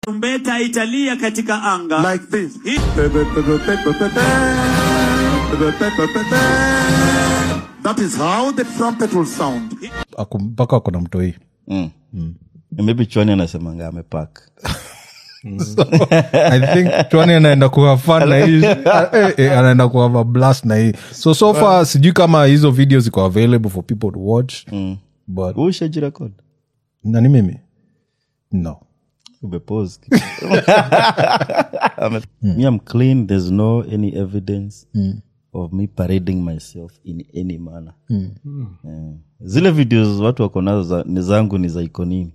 Tarumbeta italia katika anga like this. Hii- That is how the trumpet will sound. Ako- mpaka ako na mtoi mm. maybe chwani anasemanga amepak i think chwani anaenda kuwa fan na hii eh, eh, anaenda kuwa blast na hii so so far sijui kama hizo video ziko available for people to watch but ushajirekod nani mimi no umepose me i'm clean there's no any evidence of me parading myself in any manner Eh, zile videos watu wako nazo za- ni zangu ni za ikonini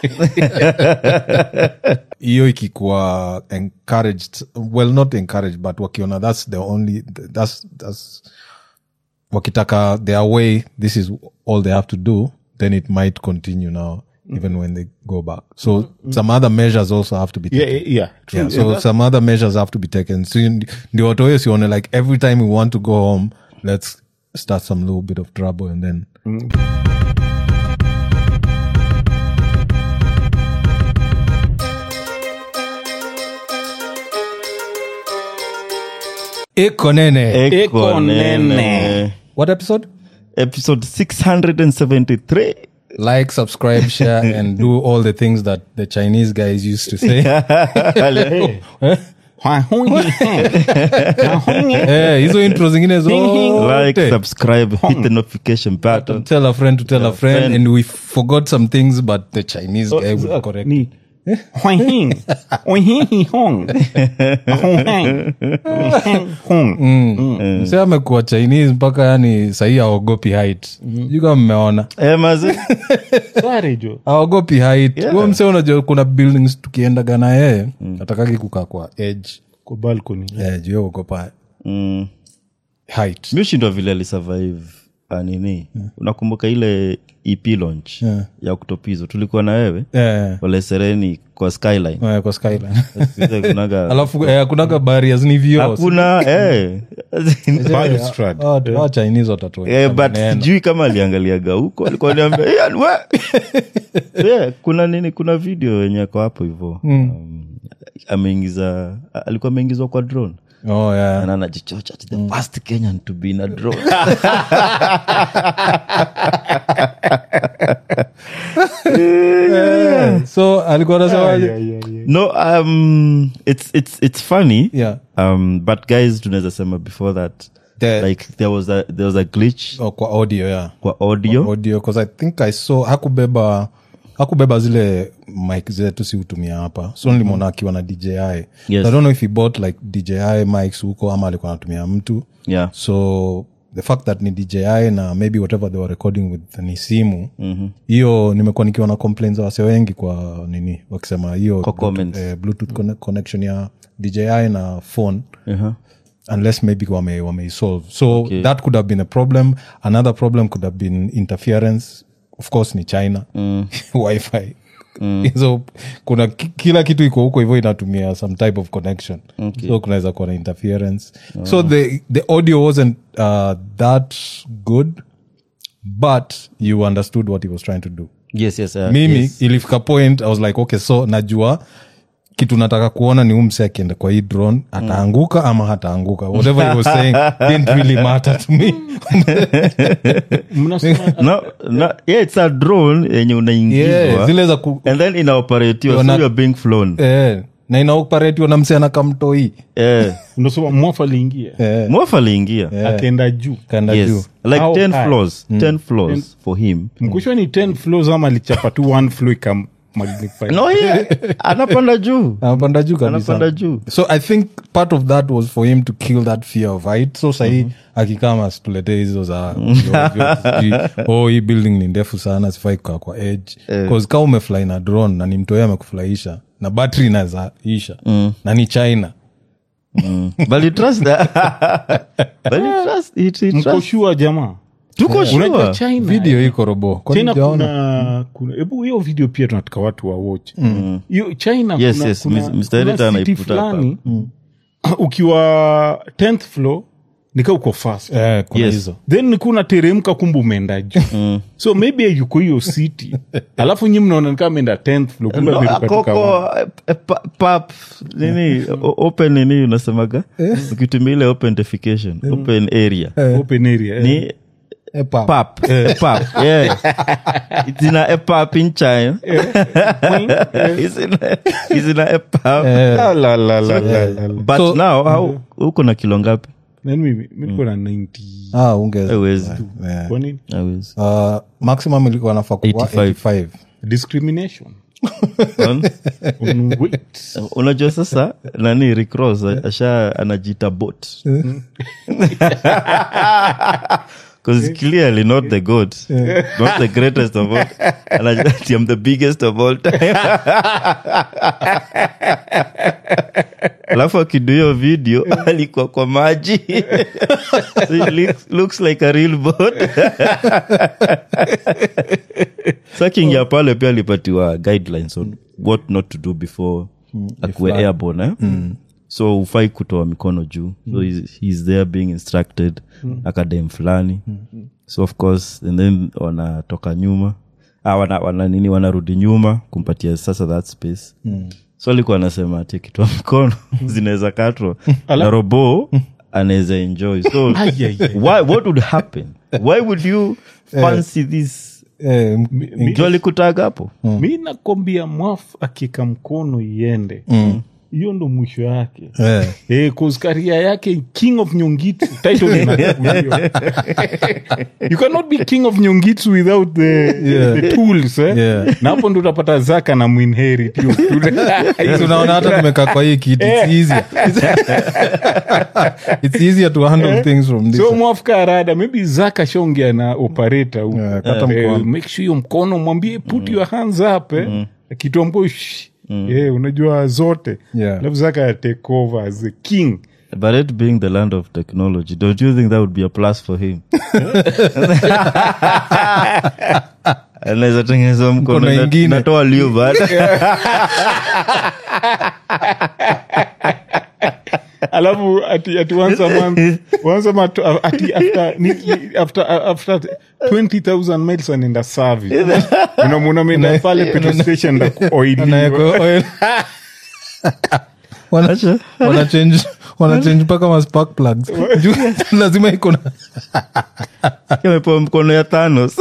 hiyo ikikuwa encouraged well not encouraged but wakiona that's the only that's, that's wakitaka their way this is all they have to do then it might continue now even when they go back so some other measures also have to be Yeah, taken. yeah, yeah. True. yeah, so some other measures have to be taken so you- ndio watu wewe sione like every time we want to go home let's start some little bit of trouble and then eko nene Eko nene. what episode episode 673 like subscribe share and do all the things that the chinese guys used to say Eh, hizo intro zingine zote like subscribe hit the notification button tell a friend to tell a friend, friend. and we forgot some things but the chinese guy would correct Ni. Huahing. Huahing hong. Huahing. Hong. mse amekuwa chinese mpaka yani sahii aogopi height sijui kama mmeona Eh, mazi Sorry, jo. aogopi height Yeah. huo mse unajua kuna buildings tukiendaga na yeye atakaki kukaa kwa edge Kwa balcony. eh, juu yeye ogopa mm. height mi ushindwa vile alisurvive ah, nini unakumbuka ile ep launch Yeah. ya oktopizo tulikuwa na wewe eh, wale sereni kwa skyline eh, kwa skyline Sisi kunaga- alafu eh, kunaga barriers ni vioo hakuna eh. Balustrade. Ah, ah, chinese watatoa Eh, but sijui kama aliangaliaga huko alikuwa niambia "Eh, yani we." yeah, kuna nini kuna video yenye ako hapo hivo um, ameingiza alikuwa ameingizwa kwa drone oh, yeah. na anajichocha ati the first kenyan to be in a drone Yeah. so alikuwa anasemaje Yeah, yeah, yeah. no um it's it's it's funny Yeah. um but guys tunaweza sema before that The- like there was a there was a glitch oh, kwa audio yeah kwa audio audio because i think i saw hakubeba hakubeba zile mik zetu si hutumia hapa so nilimwona akiwa na dji Yes. i don't know if he bought like dji mics huko ama alikuwa anatumia mtu yeah so the fact that ni dji na maybe whatever they were recording with ni simu hiyo nimekuwa nikiwa na complaints za wase wengi kwa nini wakisema hiyo Kwa Bluetooth- comments. eh, bluetooth conne- connection ya dji na phone uh-huh. unless maybe wame, wameisolve so Okay. that could have been a problem another problem could have been interference of course ni china wifi hizo kuna ki- kila kitu iko huko hivyo inatumia some type of connection Okay. so kunaweza kuwa na interference so the, the audio wasn't uh, that good but you understood what he was trying to do yes yes uh, mimi yes. ilifika point i was like okay so najua kitu nataka kuona ni umse akienda kwa hii drone ataanguka ama hataanguka whatever he was saying didn't really matter to me Mnasema no, no, yeah, it's a drone yenye unaingizwa yeah, zile za ku, and then inaoperatiwa so Wana- you're being flown eh, na inaoperatiwa na mse anakamtoi eh, unasema mwafa aliingia eh, mwafa aliingia akaenda juu kaenda juu yes like How 10 high? floors 10 floors for him mkushwa ni 10 floors ama alichapa tu one floor ikam magnify no yeah, anapanda juu anapanda juu kabisa anapanda juu so i think part of that was for him to kill that fear of height so sahii akikama situletee hizo za sijui, oh hii building ni ndefu sana sifai kukaa kwa edge bcause kama umefly na drone na ni mtoe amekufurahisha na battery inaweza isha na ni china but you trust that but you trust it, it mko trust shua jamaa tuko unajua sure china video iko robo Kwani china hujaona? kuna kuna hebu hiyo video pia tunataka watu wa watch hiyo china Yes, kuna, yes, kuna, Mr. kuna Editor city anaiputa hapa. fulani ukiwa 10th floor nika uko fast Eh, kuna Yes. hizo then nikuna teremka kumbe umeenda juu so maybe yuko hiyo city alafu nyi mnaona nikaa ameenda 10th floor kumbe No, ameruka tu koko kawa. eh, eh, pa- pap nini o- open nini unasemaga ukitumia ile open defecation open area open area eh. ni Eh, pap. pap pap yeah it's in a, a pap in china it's in a, it's in a, a pap Ah, la, la, la, la, la. but So- now how uko na kilo ngapi Then mimi mi niko na 90 Ah, unge- Haiwezi. yeah. kwa nini Hawezi. Uh, maximum ilikuwa nafaa kuwa 85. 85 discrimination Unaona? on weight unajua sasa nani recross asha anajita bot because clearly not the god not the greatest of all Anajua, I'm the biggest of all time alafu akidu hiyo video alikuwa kwa maji so it looks, looks like a real boat sa kingia pale pia alipatiwa guidelines on what not to do before akuwe airborne eh? so ufai kutoa mikono juu so he's, he's there being instructed akadem fulani so of course and then wanatoka nyuma ah, wana, wana nini wanarudi nyuma kumpatia sasa that space so alikuwa anasema ati akitoa mikono zinaweza katwa na robo anaweza enjoy so Ai, ai, ai. why, what would happen why would you fancy this Eh, m- jo alikutaga hapo mi nakwambia mwaf akika mkono iende hiyo ndo mwisho yake eh. Eh, cause karia yake king of nyongitu title inachukuliwa. you cannot be king of nyongitu without the, Yeah. the tools eh? Yeah. na hapo ndo utapata zaka na mwinherit hiyo tool. tunaona hata tumekaa kwa hii kiti it's easier it's easier to handle things from this so mwafika arada maybe zaka shongea na operator huko. Yeah, kata Eh, mkono. make sure hiyo mkono mwambie put your hands up eh? akitombo eh, unajua zote Yeah. alafu zaka take over as the king But it being the land of technology, don't you think that would be a plus for him? anaweza tengeneza mkono Mkono ina- ingine. inatoa liu baada alafu ati, ati once a month once a month uh, ati after, ni, ni, after, uh, after 20000 miles anaenda service unamwona ameenda pale petrol station na kuoiliwa. Anaweka oil. Wana- wanachange wanachange mpaka ma spark plugs Juu lazima iko na amepewa mkono ya thanos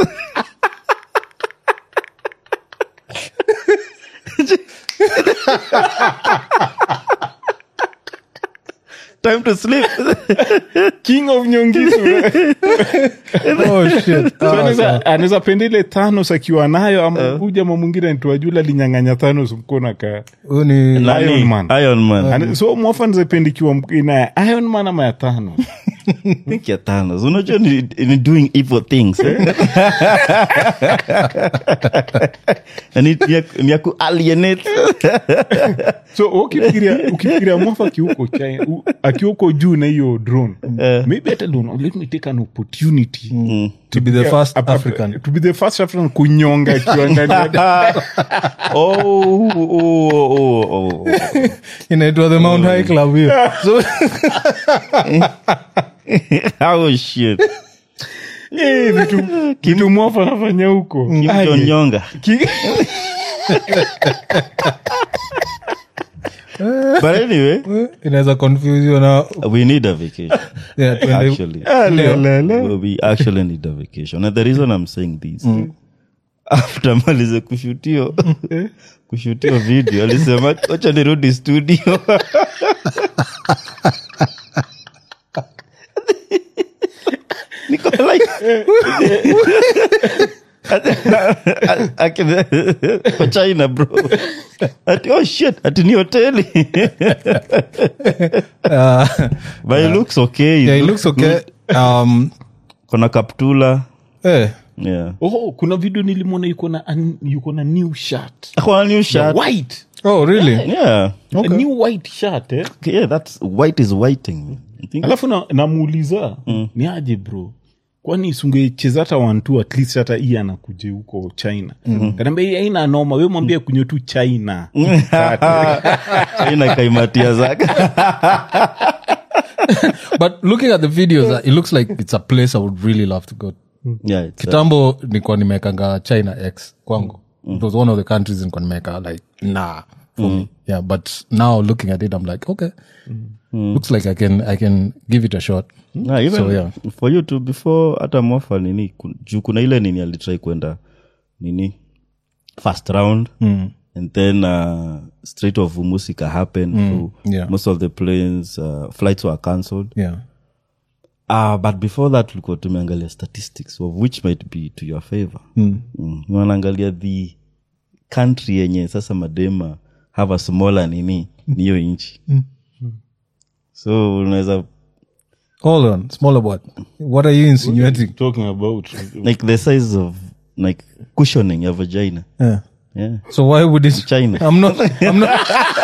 time to sleep king of nyongisu oh shit So Ah, anaweza- anaweza penda ile thanos akiwa nayo ama huja ma mwingine ntuajula alinyang'anya thanos mkono aka huyu ni Nani? Iron Man. Iron Man. Ana- so mwafa nizapendikiwa ina ya iron man ama ya thanos think ya thanos unajua ni, ni doing evil things eh? Na ni ni ya- ni ya kualienate so ukifikiria ukifikiria mwafa akiuko china u- akiuko juu na hiyo drone maybe hata don't know, let me take an opportunity to be the first Ap- ap- african to be the first african kunyonga akiwa ndani ya- oh, oh, oh, oh, oh. inaitwa the mount high club hiyo so oh shit Eh, vitu vitu mwafa anafanya huko Aye. kimchonyonga Ki- but anyway inaweza confuse you na we need a vacation yeah, tuende- actually Ale, ale, ale. we we actually need a vacation and the reason i'm saying this after malize kushutio kushutio video alisema wacha nirudi studio niko like Akina- kwa china bro ati oh shit ati ni hoteli uh, but it looks okay yeah, it looks okay um kona kaptula eh yeah oh kuna video nilimwona yuko na an- yuko na new shirt Akona new shirt white oh really yeah a new white shirt eh? Okay, yeah that's white is whiting I think alafu na- namuuliza ni aje bro kwani sungecheza hata wantu at least hata hii anakuja huko china mm. kanaambia hii aina noma we mwambie kunywe tu china china kaimatia zake but looking at the videos uh, it looks like it's a place i would really love to go yeah it's, uh, kitambo nilikuwa nimekanga china x kwangu it was one of the countries nilikuwa nimeka like nah for me yeah but now looking at it i'm like okay looks like i can i can give it a shot nah, even So, yeah. for you to before hata mofa nini ku- juu kuna ile nini alitrai kwenda nini first round and then uh, straight of musika happened so yeah. most of the planes uh, flights were cancelled yeah uh, but before that tulikuwa tumeangalia statistics of which might be to your favor mm. Mm. wanaangalia the country yenye sasa madema have a smaller nini niyo nchi so unaweza hold on smaller what what are you insinuating talking about like the size of like cushioning your vagina yeah. yeah so why would it China. i'm not i'm not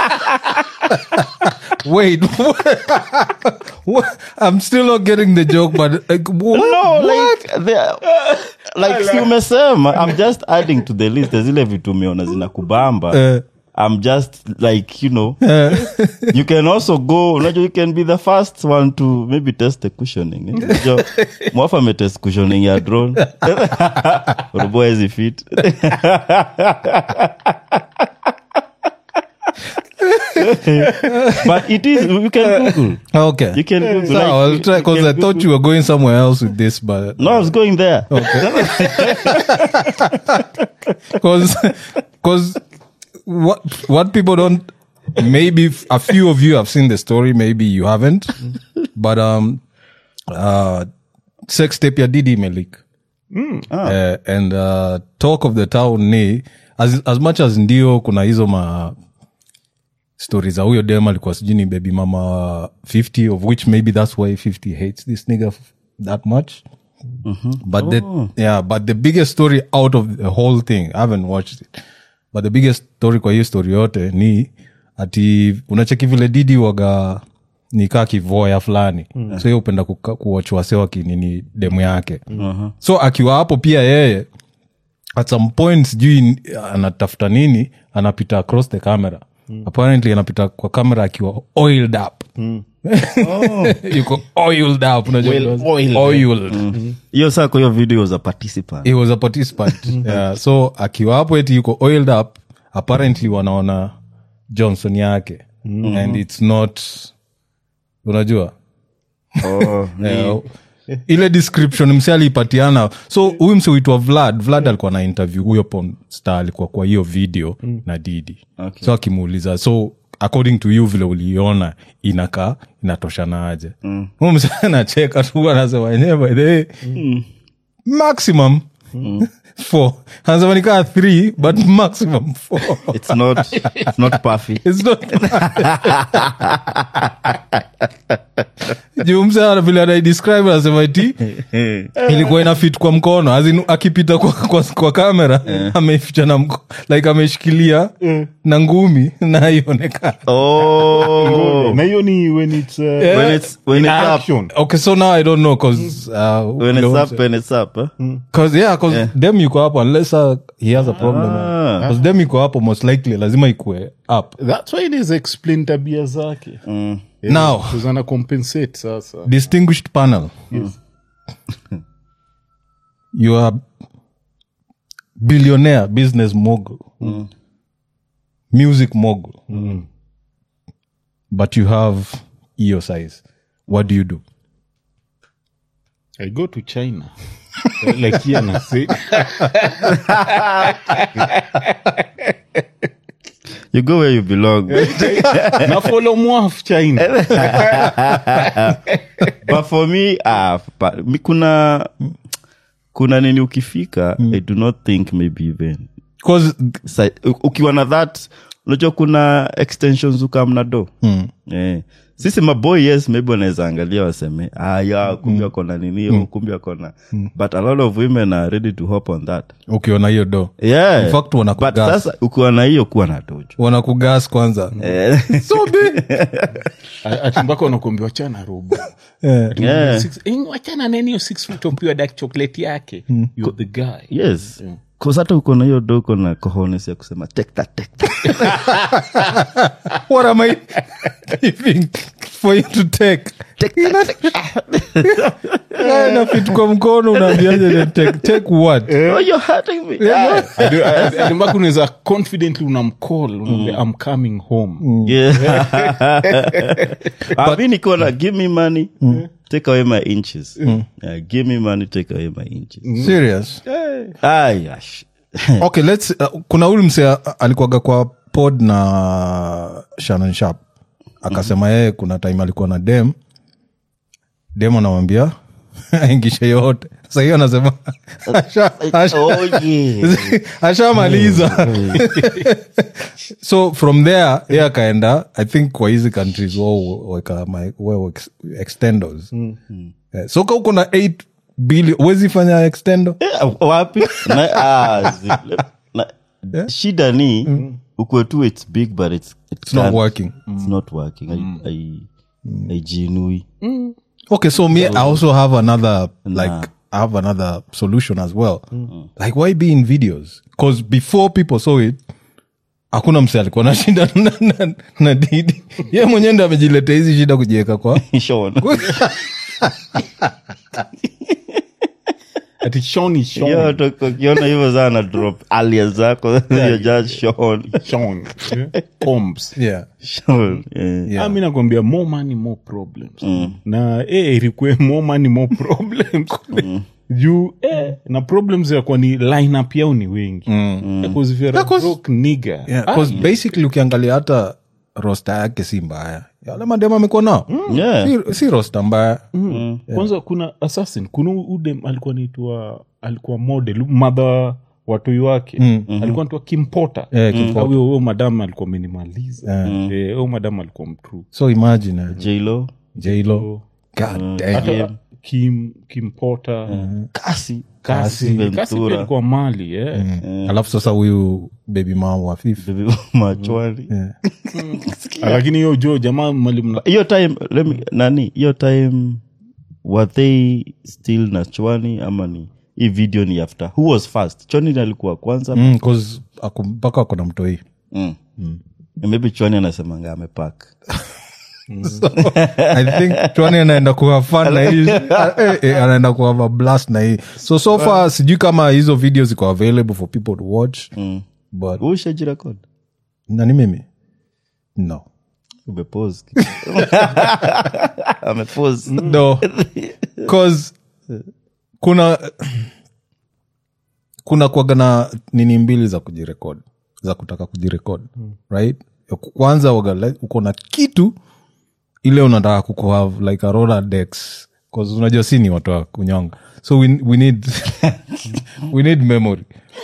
wait what? i'm still not getting the joke but like what? no like the, like si umesema i'm just adding to the list zile vitu umeona zinakubamba Eh. i'm just like you know you can also go unajua you can be the first one to maybe test the cushioning eh? Unajua, mwafa ametest cushioning ya drone robo hezi fit but it is you can google okay you can google so like, i'll you- try you because can i thought Google. you were going somewhere else with this but no i was going there because because what what people don't maybe f- a few of you have seen the story maybe you haven't but um uh sex tape ya didi imelik uh, and uh, talk of the town ni as, as much as ndio kuna hizo ma stori za huyo dem alikuwa sijui ni baby mama wa 50 of which maybe that's why 50 hates this nigga f- that much but the yeah but the biggest story out of the whole thing i haven't watched it but the biggest story kwa hiyo story yote ni ati unacheki vile didi waga nikaa kivoya fulani so hiyo upenda kuwach wase wakinini demu yake so akiwa hapo pia yeye at some point sijui anatafuta nini anapita across the camera apparently anapita kwa kamera akiwa oiled up yuko oiled up unajua oiled. oiled hiyo saa kwa hiyo video was a participant he was a participant yeah, so akiwa hapo eti yuko oiled up apparently wanaona johnson yake and it's not unajua oh, yeah, ile description mse aliipatiana so huyu mse uitwa vlad vlad alikuwa na interview huyo pom star alikuwa kwa hiyo video na didi Okay. so akimuuliza so according to you vile uliiona inakaa inatoshanaje mm. mse anacheka tu anasema enyewe by the way maximum four anasema nikaa three but maximum four it's not it's not perfect It's not juu mse ana- vile anaidescribe anasema iti ilikuwa ina fit kwa mkono as in, akipita kwa, kwa, kwa kamera ameificha na mko, like ameshikilia na ngumi na haionekana oh na hiyo ni when it's uh, when it's when in it's up action okay so now i don't know cause uh, when vile it's mse- up when it's up huh? cause yeah cause dem yuko hapo unless uh, he has a problem Ah. cause dem yuko hapo most likely lazima ikue up that's why it is explain tabia zake now ana compensate sasa distinguished panel you are billionaire business mogul music mogul but you have eo size what do you do i go to china like here na say you go where you belong na follow mwaf china but for me uh, pa, mi kuna kuna nini ukifika i do not think maybe even because Sa, u- ukiwa na that unajua kuna extensions ukamna do mm. eh. sisi maboy yes maybe wanaweza angalia waseme ah, ya kumbi mm. akona nini mm. kumbi akona but a lot of women are ready to hop on that ukiona hiyo do yeah. In fact, wanakugas. but sasa ukiwa na hiyo kuwa na dojo wanakugas kwanza eh. so big ati mpaka unakuambiwa chana robo yeah. yeah. Six- eh, wachana neni hiyo six foot of pure dark chocolate yake you're the guy yes Cause hata uko na hiyo do uko na cojones ya kusema take that, take that. what am i giving for you to take Yeah, na fit kwa mkono unaambiaje then take, take what Oh, you're hurting me. Adi- adi- adi mpaka unaweza confidently unamcall unaambia, i'm coming home Yeah. Ah, mi niko na give me money take away my inches yeah, give me money take away my inches serious Ay, ash. okay let's uh, kuna huyu mse uh, alikuwaga kwa pod na shannon sharp akasema yeye kuna time alikuwa na dem dem anamwambia aingishe yote sa hiyo anasema asha- asha- Oh, yeah. ashamaliza so from there ye akaenda i think kwa hizi countries wao weka my- wao ex- extendos Eh, so ka uko na 8 billion huwezi fanya extendo Eh, wapi Na- ah, zi- na- shida ni ukwe tu its big but it's, it it's not can't- working it's not working I- I- haijinui okay so me i also have another like i have another solution as well like why be in videos because before people saw it hakuna mse alikuwa na shida na, na, na didi ye mwenyewe ndo amejiletea hizi shida kujiweka kwa Sean. ati Sean is Sean. Yo, to- ukiona hivyo sana drop alia zako you're just Sean. Sean. Combs. yeah Sean, yeah. Yeah. Ah, mi nakwambia more money more problems na eh, ilikuwe more money more problems juu eh, na problems yakuwa ni lineup yao ni wengi Because if you're a Yeah, 'cause- broke nigger, yeah, ah, 'cause basically ukiangalia hata rosta yake si mbaya yale mademu amekuwa nao Yeah. si, si rosta mbaya kwanza kuna assassin kuna udem alikuwa naitwa alikuwa model madha watoi wake alikuwa naitwa kimpota Eh, Kim Porter. huyo madam alikuwa amenimaliza Eh, huyo madam alikuwa mtru so imagine uh, J-Lo. jlo god damn. hata kim kimpota kasi kasi Ventura. kasi pia alikuwa mali eh. alafu sasa huyu baby mama wa fifi Baby machwani Ah, lakini hiyo jo jamaa mali mna hiyo time let me, nani hiyo time were they still na chwani ama ni hii video ni after who was first chwani ndiye alikuwa kwanza Mm, 'cause ako- mpaka ako na mtoi mm. maybe chwani anasemanga amepak i think chwani anaenda kuwa fan na hii eh, eh, anaenda kuwa blast na hii so so far sijui kama hizo video ziko available for people to watch but ushajirekod nani mimi no umepose amepose no cause kuna kuna kuaga na nini mbili za kujirekod za kutaka kujirekod right Ya ku- kwanza waga like, uko na kitu ile unataka kukuhave like a roller decks cause unajua si ni watu wa kunyonga so we, we need we need memory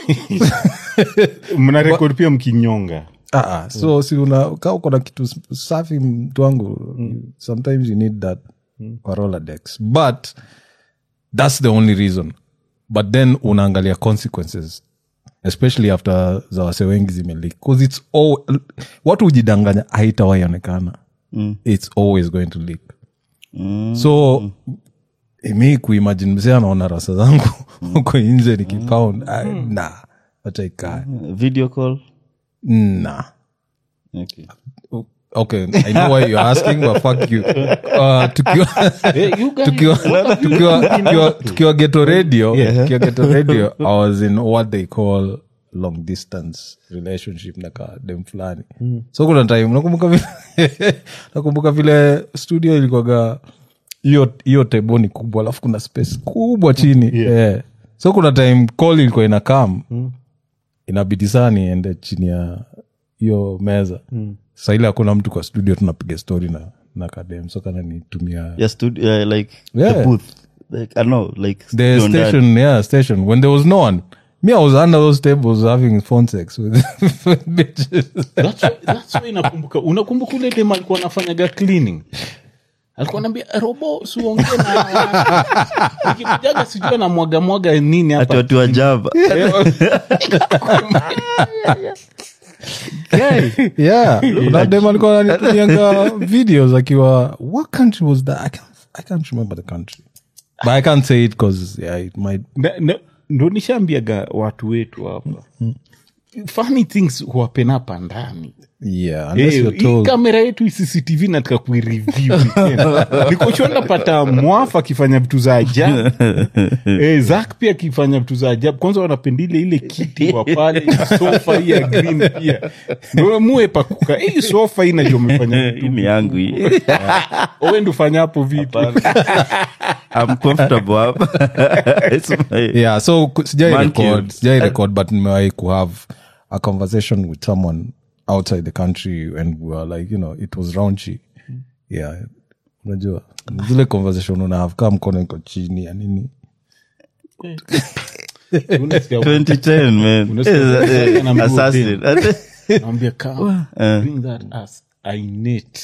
mna rekod pia mkinyonga Ah, ah, so si una ka uko na kitu s- safi mtu wangu sometimes you need that kwa rolodex but that's the only reason but then unaangalia consequences especially after za wase wengi zimelik bcause its all watu hujidanganya haitawaionekana mm. its always going to leak mm. so mi kuimagine mzee anaona rasa zangu huko nje nikipound mm. na achaikaa video call na okay. okay i know why you're asking but fuck you uh, tukiwa you guys- tukiwa tukiwa tukiwa tukiwa geto radio tukiwa geto radio i was in what they call long distance relationship na ka dem fulani so kuna time nakumbuka vile nakumbuka vile studio ilikuwaga hiyo hiyo tebo ni kubwa alafu kuna space kubwa chini yeah. so kuna time call ilikuwa ina kam inabidi saa niende chini ya hiyo meza mm. sa ile hakuna mtu kwa studio tunapiga story na na kadem so kana nitumia yeah, studio, yeah, like Yeah. the booth like i know like the studio ndani. station yeah station when there was no one me i was under those tables having phone sex with, with bitches That's why- that's why nakumbuka unakumbuka ule dem alikuwa anafanyaga cleaning alikuwa naambia robo siuongee na watu." nikikujaga sijui anamwaga mwaga nini ati hapa watu wa java yeah kuna dem alikuwa ananitumianga videos akiwa what country was that I can't, i can't remember the country but i can't say it because yeah it might Na- na- ndo nishaambiaga watu wetu hapa funny things huwapen hapa ndani yeah unless Eh, you're hii told kamera yetu hii cctv nataka kuireview nikoshona napata mwafa akifanya vitu za ajabu eh, zak pia akifanya vitu za ajabu kwanza wanapendile ile kiti wa pale sofa hii ya green pia ndo muwe pakuka hii sofa hii najua umefanya hii ni yangu hii owe ndufanya hapo vitu I'm comfortable hapa It's my- yeah so ku- sijai Man record cave. sijai record but nimewahi ku have a conversation with someone outside the country and we were like you know it was raunchy yeah unajua ni zile conversation una have kaa mkono iko chini ya nini Unasikia 2010 man Unasikia Eh, eh, na mguu assassin. naambia come bring that ass I knit.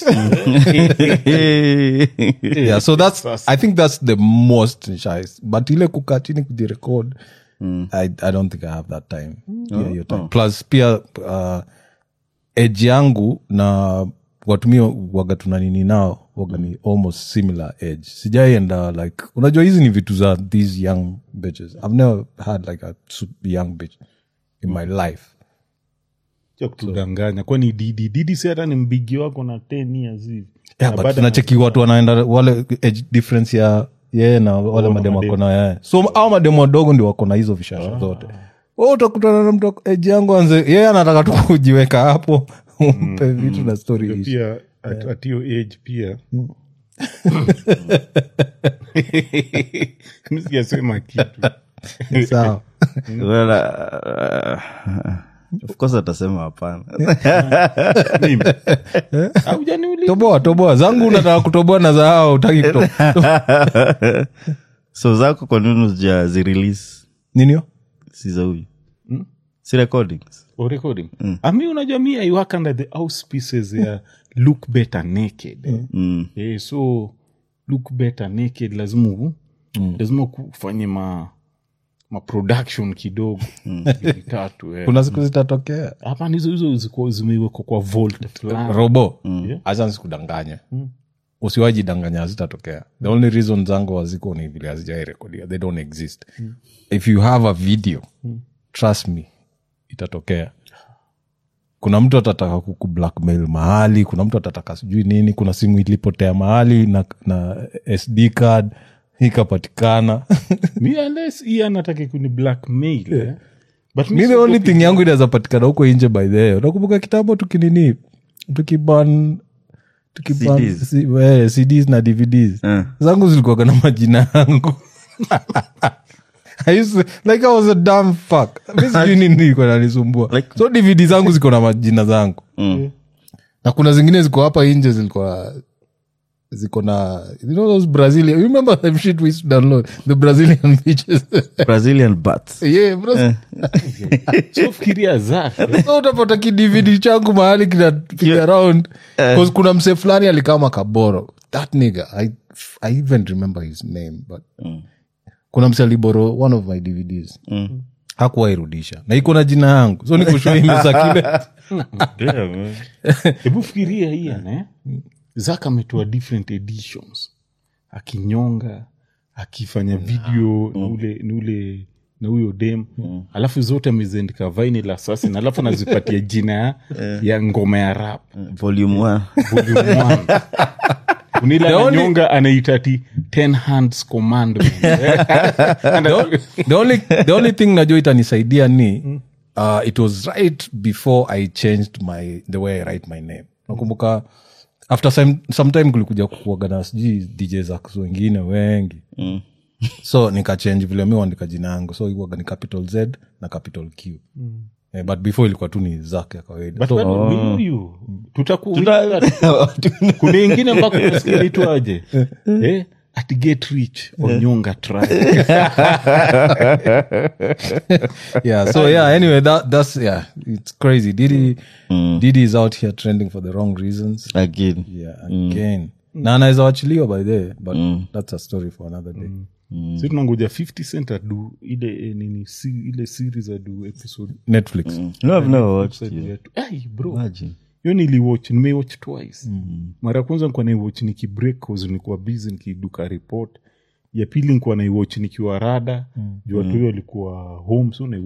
yeah so that's i think that's the most shy but ile kukaa chini kujirecord I, i don't think i have that time yeah, your time. plus pia uh, age yangu na watumia waga tuna nini nao waga ni almost similar age sijaienda like unajua hizi ni vitu za these young bitches i've never had like a super young bitch in my life Cha kutudanganya kwani didi didi si hata ni mbigi wako na 10 years hivi yeah, Na but bado tunacheki watu wanaenda wale age difference ya yeye na wale mademu wako na yeye so au mademu wadogo ndio wako na hizo vishasha zote Wewe utakutana na mtu age yangu anze yeye anataka tu kujiweka hapo umpe vitu na story ishi. pia at, at your age pia Mi sijasema kitu sawa Well, uh, of course atasema hapana Mimi. Haujaniuliza. toboa toboa zangu unataka kutoboa na za hao utaki kutoboa so zako kwa nini zijazirelease ninio si za huyu si recordings Or recording ami unajua mi i work under the auspices ya look better naked mm. eh, so look better naked lazima u- lazima kufanye ma ma production kidogo mbili tatu eh. kuna siku zitatokea hapana hizo hizo ziko zimewekwa kwa volt fulani robo Yeah. acha nisikudanganye usiwajidanganya hazitatokea the only reason zangu haziko ni vile hazijairekodia they don't exist if you have a video trust me itatokea kuna mtu atataka kuku blackmail mahali kuna mtu atataka sijui nini kuna simu ilipotea mahali na, na sd card ikapatikana mi unless hii anataka kuni blackmail eh. but mi mi the only siogopi. thing yangu inaweza patikana huko nje by the way unakumbuka kitambo tukinini tukiban tukiban CDs. si, eh, cds na dvds Eh. zangu zilikuwaga na majina yangu I used to, like I was a dumb fuck. Mi sijui nini ilikuwa inanisumbua. Like- so dvd zangu ziko na majina zangu Mm. na kuna zingine ziko hapa nje zilikuwa ziko na you know those brazilian you remember the shit we used to download the brazilian bitches brazilian bats yeah Braz- so fikiria zake so utapata kidvd changu mahali kinapiga around bcause kuna mse fulani alikaa makaboro that nigga I, i even remember his name but kuna mse aliboro one of my dvds Mm. hakuwairudisha na iko na jina yangu so nikushuimesakile hebu fikiria hii ana zak ametoa different editions akinyonga akifanya video na ule na ule na huyo dem alafu zote ameziandika vinyl assassin alafu anazipatia jina ya, ya ngoma ya rap volume one volume one. unila ananyonga anaita ti ten hands commandment the only, the only thing najua itanisaidia ni uh, it was right before i changed my the way i write my name nakumbuka after some, sometime kulikuja kukuaga na sijui dj zaks wengine wengi Mm. so nikachange vile mi uandika jina yangu so iwaga ni capital z na capital q eh, but before ilikuwa tu ni zak ya kawaida But so, bado we know you. Tutaku- kuna ingine mpaka unasikia itwaje eh? at get rich onyonga try yeah so yeah anyway that, that's yeah it's crazy didi didi is out here trending for the wrong reasons again yeah again na anaweza wachiliwa by the way, but that's a story for another day si tunangoja 50 cent adu ile eh, nini si, ile series adu episode netflix no i've never watched episode you yetu. Ai, bro imagine hiyo niliwatch nimewatch twice mara ya kwanza nikuwa naiwatch nikibreak cause nilikuwa busy nikiduka report ya pili nikuwa naiwatch nikiwa rada juu watu hiyo alikuwa home so naiwatch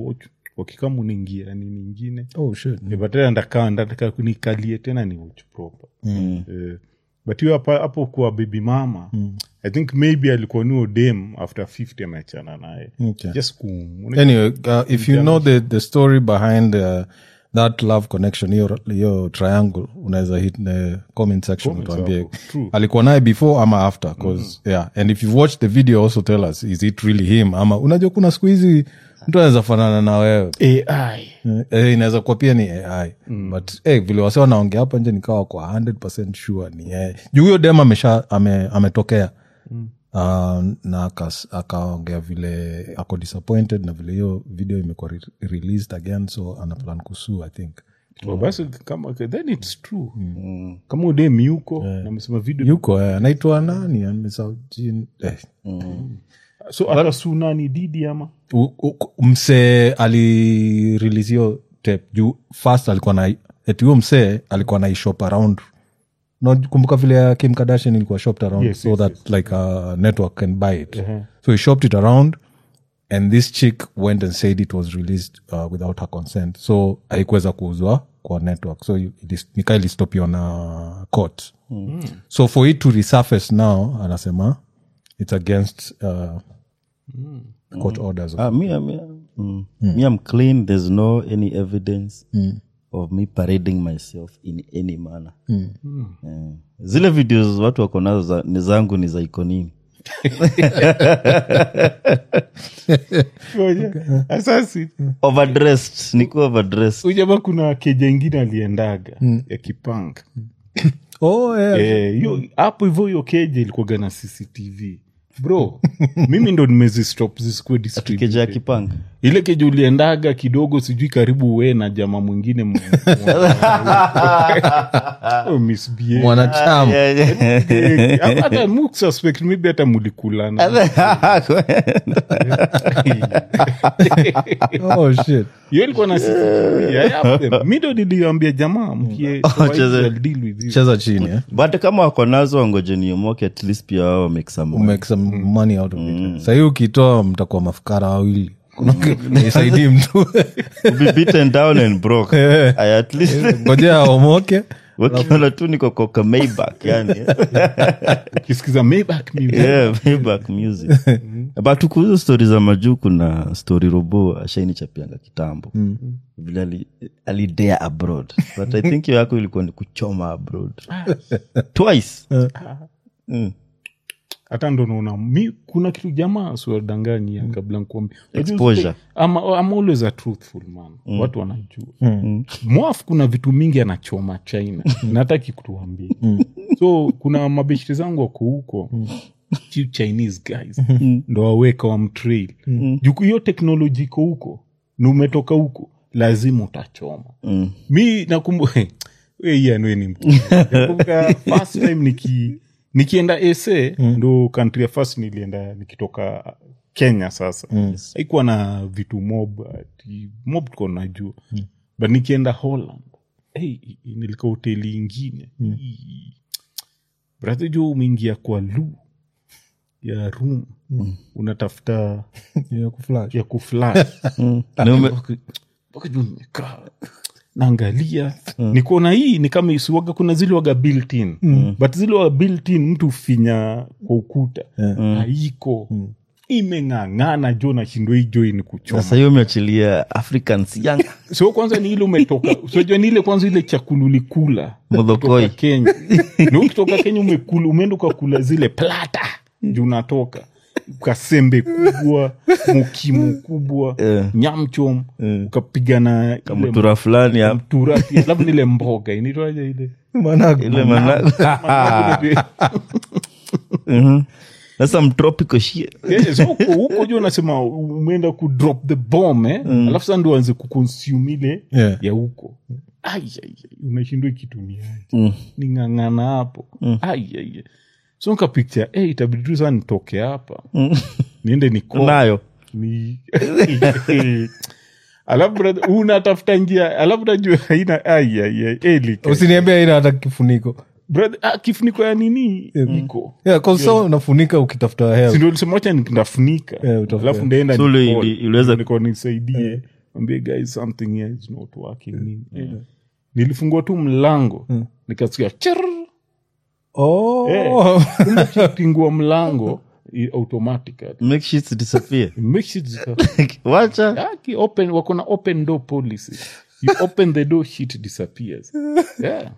wakikama unaingia nini ingine oh shit Eh, but tena ndakaa ndataka nikalie tena ni watch proper Eh, but hiyo hapa- hapo kwa baby mama i think maybe alikuwa nuo dem after 50 ameachana naye Okay. just kum anyway uh, if you know the, the story behind uh, that love connection hiyo hiyo triangle unaweza hit the comment section Comments utuambie hapo, true. alikuwa naye before ama after cause yeah and if you've watched the video also tell us is it really him ama unajua kuna siku hizi mtu anaweza fanana na wewe ai Eh, eh, inaweza kuwa pia ni ai but eh, vile wase wanaongea hapa nje nikawa kwa 100 sure ni yeye juu huyo dem amesha ame, ametokea Uh, na akas- akaongea vile ako disappointed na vile hiyo video imekuwa re- released again so ana plan kusuu i think Oh, basi kama then it's true kama udem yuko na amesema video yuko eh, anaitwa nani amesahau jina. eh. so atasu nani didi ama U- u- msee alirelease hiyo tape juu first alikuwa na eti huyo msee alikuwa na ishop around no, kumbuka vile ya kim kardashian ilikuwa shopped around Yes, so yes, that like a network can buy it Uh-huh. so he shopped it around and this chick went and said it was released uh, without her consent so haikuweza kuuzwa kwa network so ilis- nika ilistopiwa na court so for it to resurface now anasema it's against uh, court orders Ah, me, me, mm. me, I'm clean. There's no any evidence of me parading myself in any manner. Eh, zile videos watu wako nazo za- ni zangu ni za ikonini asasi overdressed niko overdressed ujama kuna keja ingine aliendaga ya kipanga oh, yeah. Eh, hiyo hapo hivyo hiyo keja ilikuwaga na cctv bro mimi ndo nimezistop zisikuwe distributed. keja ya kipanga ile keja uliendaga kidogo sijui karibu we na jama mwingine mu- Oh, misbehave. mwanachama Yeah, yeah. Eh, hata mu suspect maybe hata mulikulana oh shit hiyo ilikuwa na CCTV. I have them. mi ndo niliambia jamaa mkie cheze- I'll deal with you. cheza chini eh? but kama wako nazo wangoje niomoke at least pia wao make some money. make some money out of it sahii ukitoa mtakuwa mafukara wawili isaidii mtu be beaten down and broke I at least ngojea aomoke wakiona tu niko koka Maybach yani ukisikiza Maybach music. yeah, Maybach music but kuhusu stori za majuu kuna stori robo ashainichapianga kitambo vile ali- alidea abroad but i think hiyo yako ilikuwa ni kuchoma abroad twice Mm. hata ndo naona mi kuna kitu jamaa siwadanganyia kabla nkuambia Exposure. I'm, I'm always a truthful man watu wanajua mwaf kuna vitu mingi anachoma china nataki kutuambia so kuna mabeshiri zangu wako huko Chi- chinese guys ndo waweka wa mtrail juku hiyo teknoloji iko huko na umetoka huko lazima utachoma mi nakumbuka ianwe ni mtu nakumbuka first time niki nikienda ese ndo country ya first nilienda nikitoka kenya sasa haikuwa na vitu mob ati mob tuko najua but nikienda holland hey, nilika hoteli ingine Hii. brother jo umeingia kwa lu ya room unatafuta ya kuflash ya kuflash Na ume- mpaka juu nimekaa naangalia nikuona hii ni kama isiwaga kuna zile waga built in but zile waga built in mtu finya kwa ukuta haiko imeng'ang'ana jo nashindwa hii jo ni kuchoma sasa hiyo umeachilia africans young so kwanza ni ile umetoka sojua ni ile kwanza ile chakula ulikula Modhokoi. kutoka kenya na ukitoka kenya umekula umeenda ukakula zile plata juu unatoka kasembe kubwa mukimu kubwa Eh. nyamchom ukapigana ile mtura fulani hapo mtura pia, labda ile mboga inaitwaje ile ile mana Mhm. sasa mtropical shit Eh, so huko huko juu unasema umeenda ku drop the bomb eh? alafu sasa ndo anze kuconsume ile Yeah. ya huko Ai, ai, ai, unashindwa kituniaje ning'ang'ana hapo Ai, ai, ai. so nka picture eh, itabidi tu saa nitoke hapa niende niko nayo ni alafu brother, unatafuta njia alafu najua haina ai, ai, ai, eh, lika. usiniambia ina hata kifuniko Brother, ah, kifuniko ya nini iko yeah, 'cause so unafunika ukitafuta hewa sindolisemacha ndafunika Yeah, utafuta. alafu ndaenda So uli- nipole. ili- iliweza- Niko nisaidie ambie guys something here is not working nini Eh. nilifungua tu mlango nikasikia chirr oh Eh. kumbe ukipingua mlango i- automatically make shit disappear It makes it disappear. wacha Aki open wako na open door policy you open the door shit disappears yeah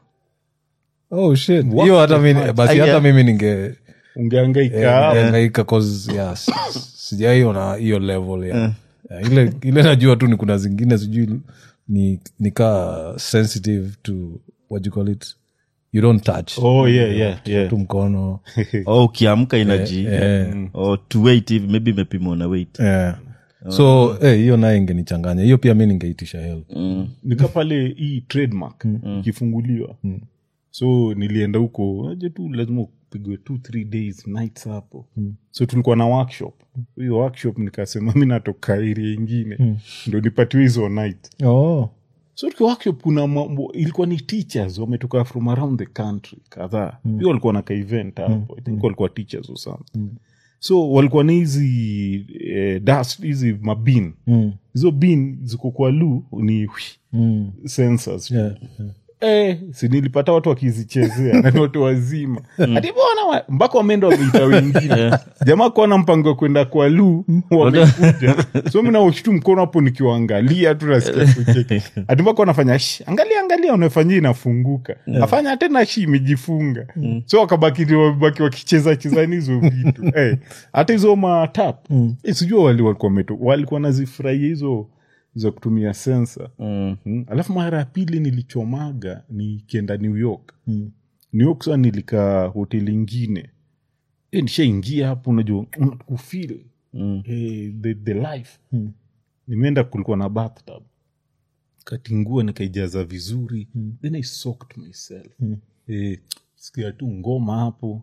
oh shit hiyo hata mimi basi hata Yeah. mimi ninge ungeangaika angaika cause yeah, s- s- sijaiona hiyo level ya yeah, ile ile najua tu ni kuna zingine sijui ni nikaa sensitive to what you call it you don't touch oh yeah yeah yeah tu mkono oh, ukiamka inaji eh. oh, to wait hivi maybe imepimwa na weight yeah. so eh, hiyo naye ingenichanganya hiyo pia mi ningeitisha hel nika pale hii trademark ikifunguliwa so nilienda huko aje tu lazima upigwe two three days nights hapo so tulikuwa na workshop hiyo workshop nikasema mi natoka area ingine ndo nipatiwe hizo night oh. so tukiwa workshop kuna mambo ilikuwa ni teachers wametoka from around the country kadhaa pia walikuwa na ka event hapo i think walikuwa teachers or something so walikuwa ni hizi eh, dust hizi mabin hizo bin ziko kwa lu ni mm. sensors yeah. Eh, si nilipata watu wakizichezea na ni watu wazima hadi bwana wa- mpaka wameenda wameita wengine jamaa kuona mpango wa kwenda kwa lu wamekuja so mi naoshitu mkono hapo nikiwaangalia tu nasikia kucheka hadi mpaka wanafanya "Shh, angalia angalia unafanyia inafunguka afanya tena shi imejifunga so wakabaki wabaki wakicheza chezani hizo vitu Eh, hata hizo matap Eh, sijua wali walikuwa wameto- walikuwa nazifurahia hizo za kutumia sensa mm. Mm. alafu mara ya pili nilichomaga nikienda new york mm. new york saa nilikaa hoteli ingine e, nishaingia hapo unajua kufil Mm. eh, the, the life mm. nimeenda kulikuwa na bathtub katingua nikaijaza vizuri mm. then i soaked myself mm. eh, sikia tu ngoma hapo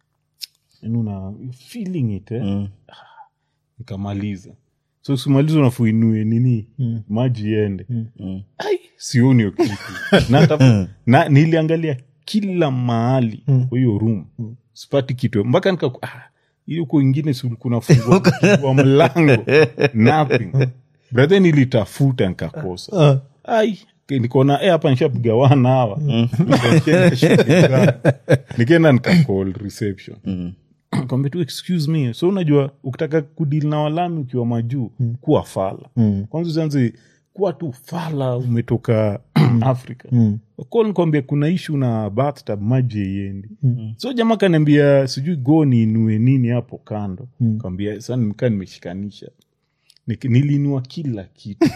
yani una feeling it eh? Mm. nikamaliza so simaliza unafuinue nini mm. maji iende Mm. ai sioni hiyo kitu na, hata- na niliangalia kila mahali kwa hiyo room sipati kitu mpaka nika ah, hiyo huko ingine kuna fungua mlango nothing brother nilitafuta nikakosa ai nikaona eh, hapa nishapiga wana hawa Nikaenda shughuli zangu. nikaenda nikacall reception kwambia tu excuse me so unajua ukitaka kudili na walami ukiwa majuu kuwa fala kwanza usianze kuwa tu fala umetoka afrika mm. nikwambia kuna ishu na bathtub maji yeiendi so jamaa kaniambia sijui go niinue nini hapo kando mm. kambia sa nikaa nimeshikanisha Nik- nilinua kila kitu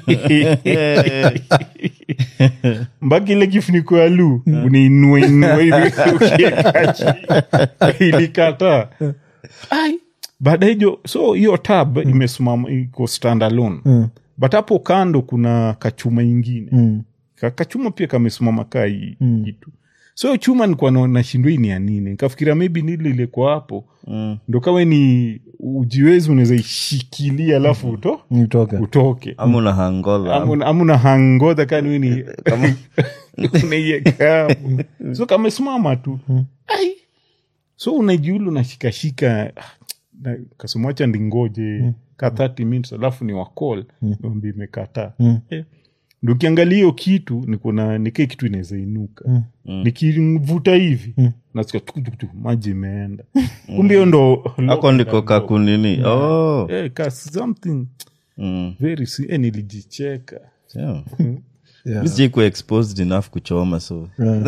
mpaka ile kifuniko ya lu uniinue inue hivi ukieka chini. ilikataa ai baada hijo so hiyo tab imesimama iko standalone but hapo kando kuna kachuma ingine Ka- kachuma pia kamesimama kaa hii kitu so hiyo chuma nikuwa na- nashindwa hii ni ya nini nikafikiria maybe nili ilikuwa hapo ndo kawe ni ujiwezi unaweza ishikilia alafu uto, nitoke utoke ama una hangola Amu- amuna hangodha kaniwini unaieka hapo. so kamesimama tu ai so unajiulu unashikashika na- kasemacha ndingoje ka 30 minutes alafu ni wakol ombi imekataa Eh, ndo ukiangalia hiyo kitu nikuna nikie kitu inaweza inuka nikivuta hivi nasikia tuku, tuku, tuku, maji imeenda kumbe hiyo ndo ako ndiko kakunini oh. Eh, ka something mm. very si- eh, nilijicheka yeah. Yeah. Mi sijaikuwa exposed enough kuchoma so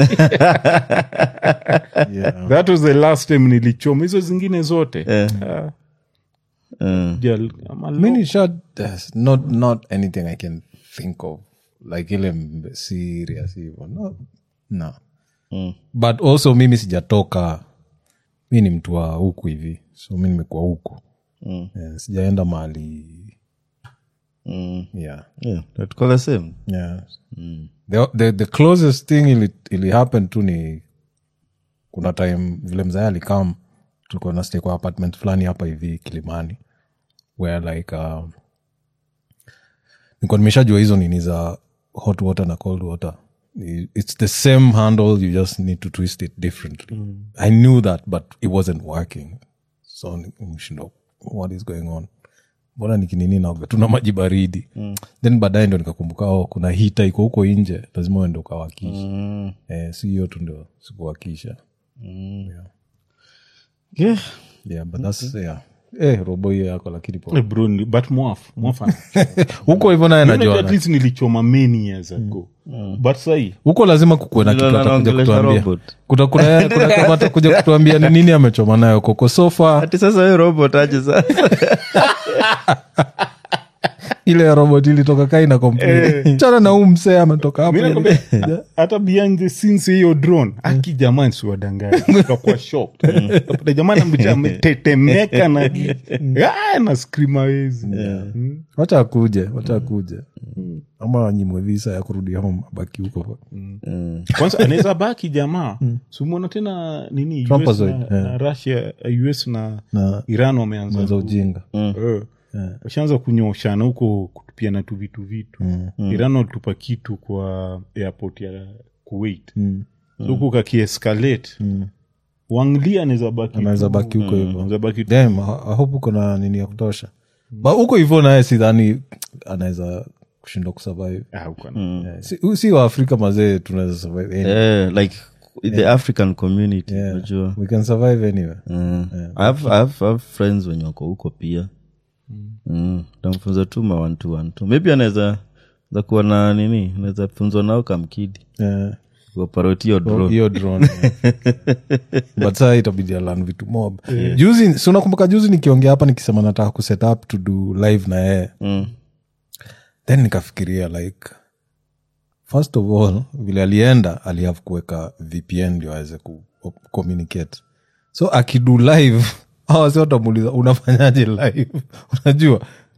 yeah. that was the last time nilichoma hizo zingine zote Eh. Ah, uh, jal- ama lo- mini shot there's not not anything i can think of like ile mbe- serious hivo no, no. Mm. but also mimi sijatoka mi ni mtu wa huku hivi so mi nimekuwa huku Mm. yeah, sijaenda mahali mm. yeah yeah, tuko the same yeah the, the, the closest thing ili, ili happen tu ni kuna time vile mzaya alikam tulikuwa na stay kwa apartment fulani hapa hivi kilimani where like um, nikuwa nimeshajua hizo nini za hot water na cold water I- it's the same handle you just need to twist it differently i knew that but it wasn't working so nimeshindwa what is going on mbona nikinini naoga tuna maji baridi then baadaye ndo nikakumbuka oh, kuna hita iko huko nje lazima uende ukawakisha eh, si hiyo tu ndio sikuwakisha Yeah. yeah, but that's, yeah. Eh, robo hiyo yako lakini po Eh, bro, ni- but mwaf mwaf ana- huko hivyo naye Mimi najua at least nilichoma many years ago but sahi huko lazima kukuwe na Ndio kitu atakuja anaongelesha kutuambia robot. Kuta- kuna kuna kama atakuja kutuambia ni nini amechoma nayo koko sofa ati sasa we robot aje sasa ile ya robot ilitoka kaina complain chana na huu msee ametoka hapo Mi nakwambia, hata behind the scenes hiyo drone aki jamani siwadangani kakwa shocked Kapata jamani ambe- ametetemeka na Ah, na scream awezi Mm. wacha akuje wacha akuje ama wanyimwe visa ya kurudi home abaki huko kwanza anaweza baki jamaa sumwona tena nini US Trumpozoid, na, yeah. na russia us na, na iran wameanza za ujinga Eh. washaanza kunyoshana huko kutupiana tu vitu vitu iran walitupa kitu kwa airport ya kuwait so huku kakiescalate wangli anaweza baki anaweza tu- baki huko hivyo anaweza baki tu- Damn, I I hope uko na nini ya kutosha ba huko hivyo naye sidhani anaweza kushindwa kusurvive Ah, huko ana- Eh, si, si waafrika mazee tunaweza survive anywhere. Eh, like the african community Yeah. unajua we can survive anywhere Mm. I have- I have- I have friends wenye wako huko pia mm. tamfunza tu ma one to one tu maybe anaweza za kuwa na nini anaweza funzwa nao kamkidi Eh, kuoparotio drone hiyo drone yeah. but saa itabidi alan vitu mob juzi si unakumbuka juzi nikiongea hapa nikisema nataka kuset up to do live na yeye Mm. then nikafikiria like first of all vile alienda alihave kuweka vpn ndio aweze ku communicate so akidu live awasi watamuuliza unafanyaje live unajua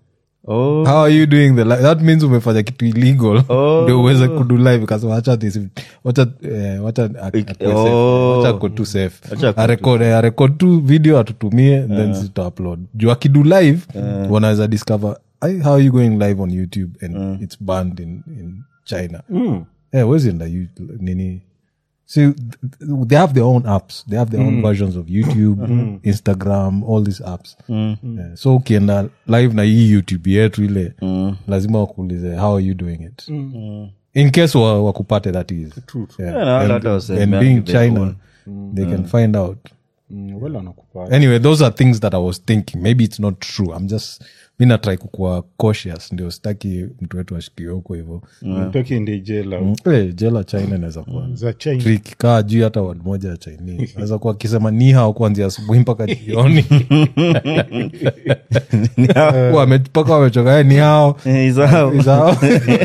Oh, how are you doing the live? that means umefanya kitu illegal Oh. ndio uweze kudu live kasema wacha this wacha eh, wacha ak- akue safe. Oh. wacha ako tu safe Wacha ako arekod arekod tu video atutumie then zita upload juu akidu live wanaweza discover "Ai, how are you going live on youtube and it's banned in, in china Eh, where's in the you- nini See, th- they have their own apps. They have their own versions of YouTube, Instagram, all these apps. Yeah, so ukienda live na hii YouTube yetu ile lazima wakuulize how are you doing it in case wa- wakupate that is Yeah. Yeah, na And- hata waseme and yani being they china own. they can find out Mm, wala wanakupa anyway those are things that i was thinking maybe it's not true i'm just mi natrai kukuwa cautious ndio sitaki mtu wetu ashikiwe huko hivo Nataki ende jela Eh, jela china inaweza kuwa za china trick kaa juu hata wad moja ya chinese naweza kuwa akisema ni hao kuanzia asubuhi mpaka jioni Wame- mpaka wamechoka "Eh, ni hao Eh, is hao. Is hao.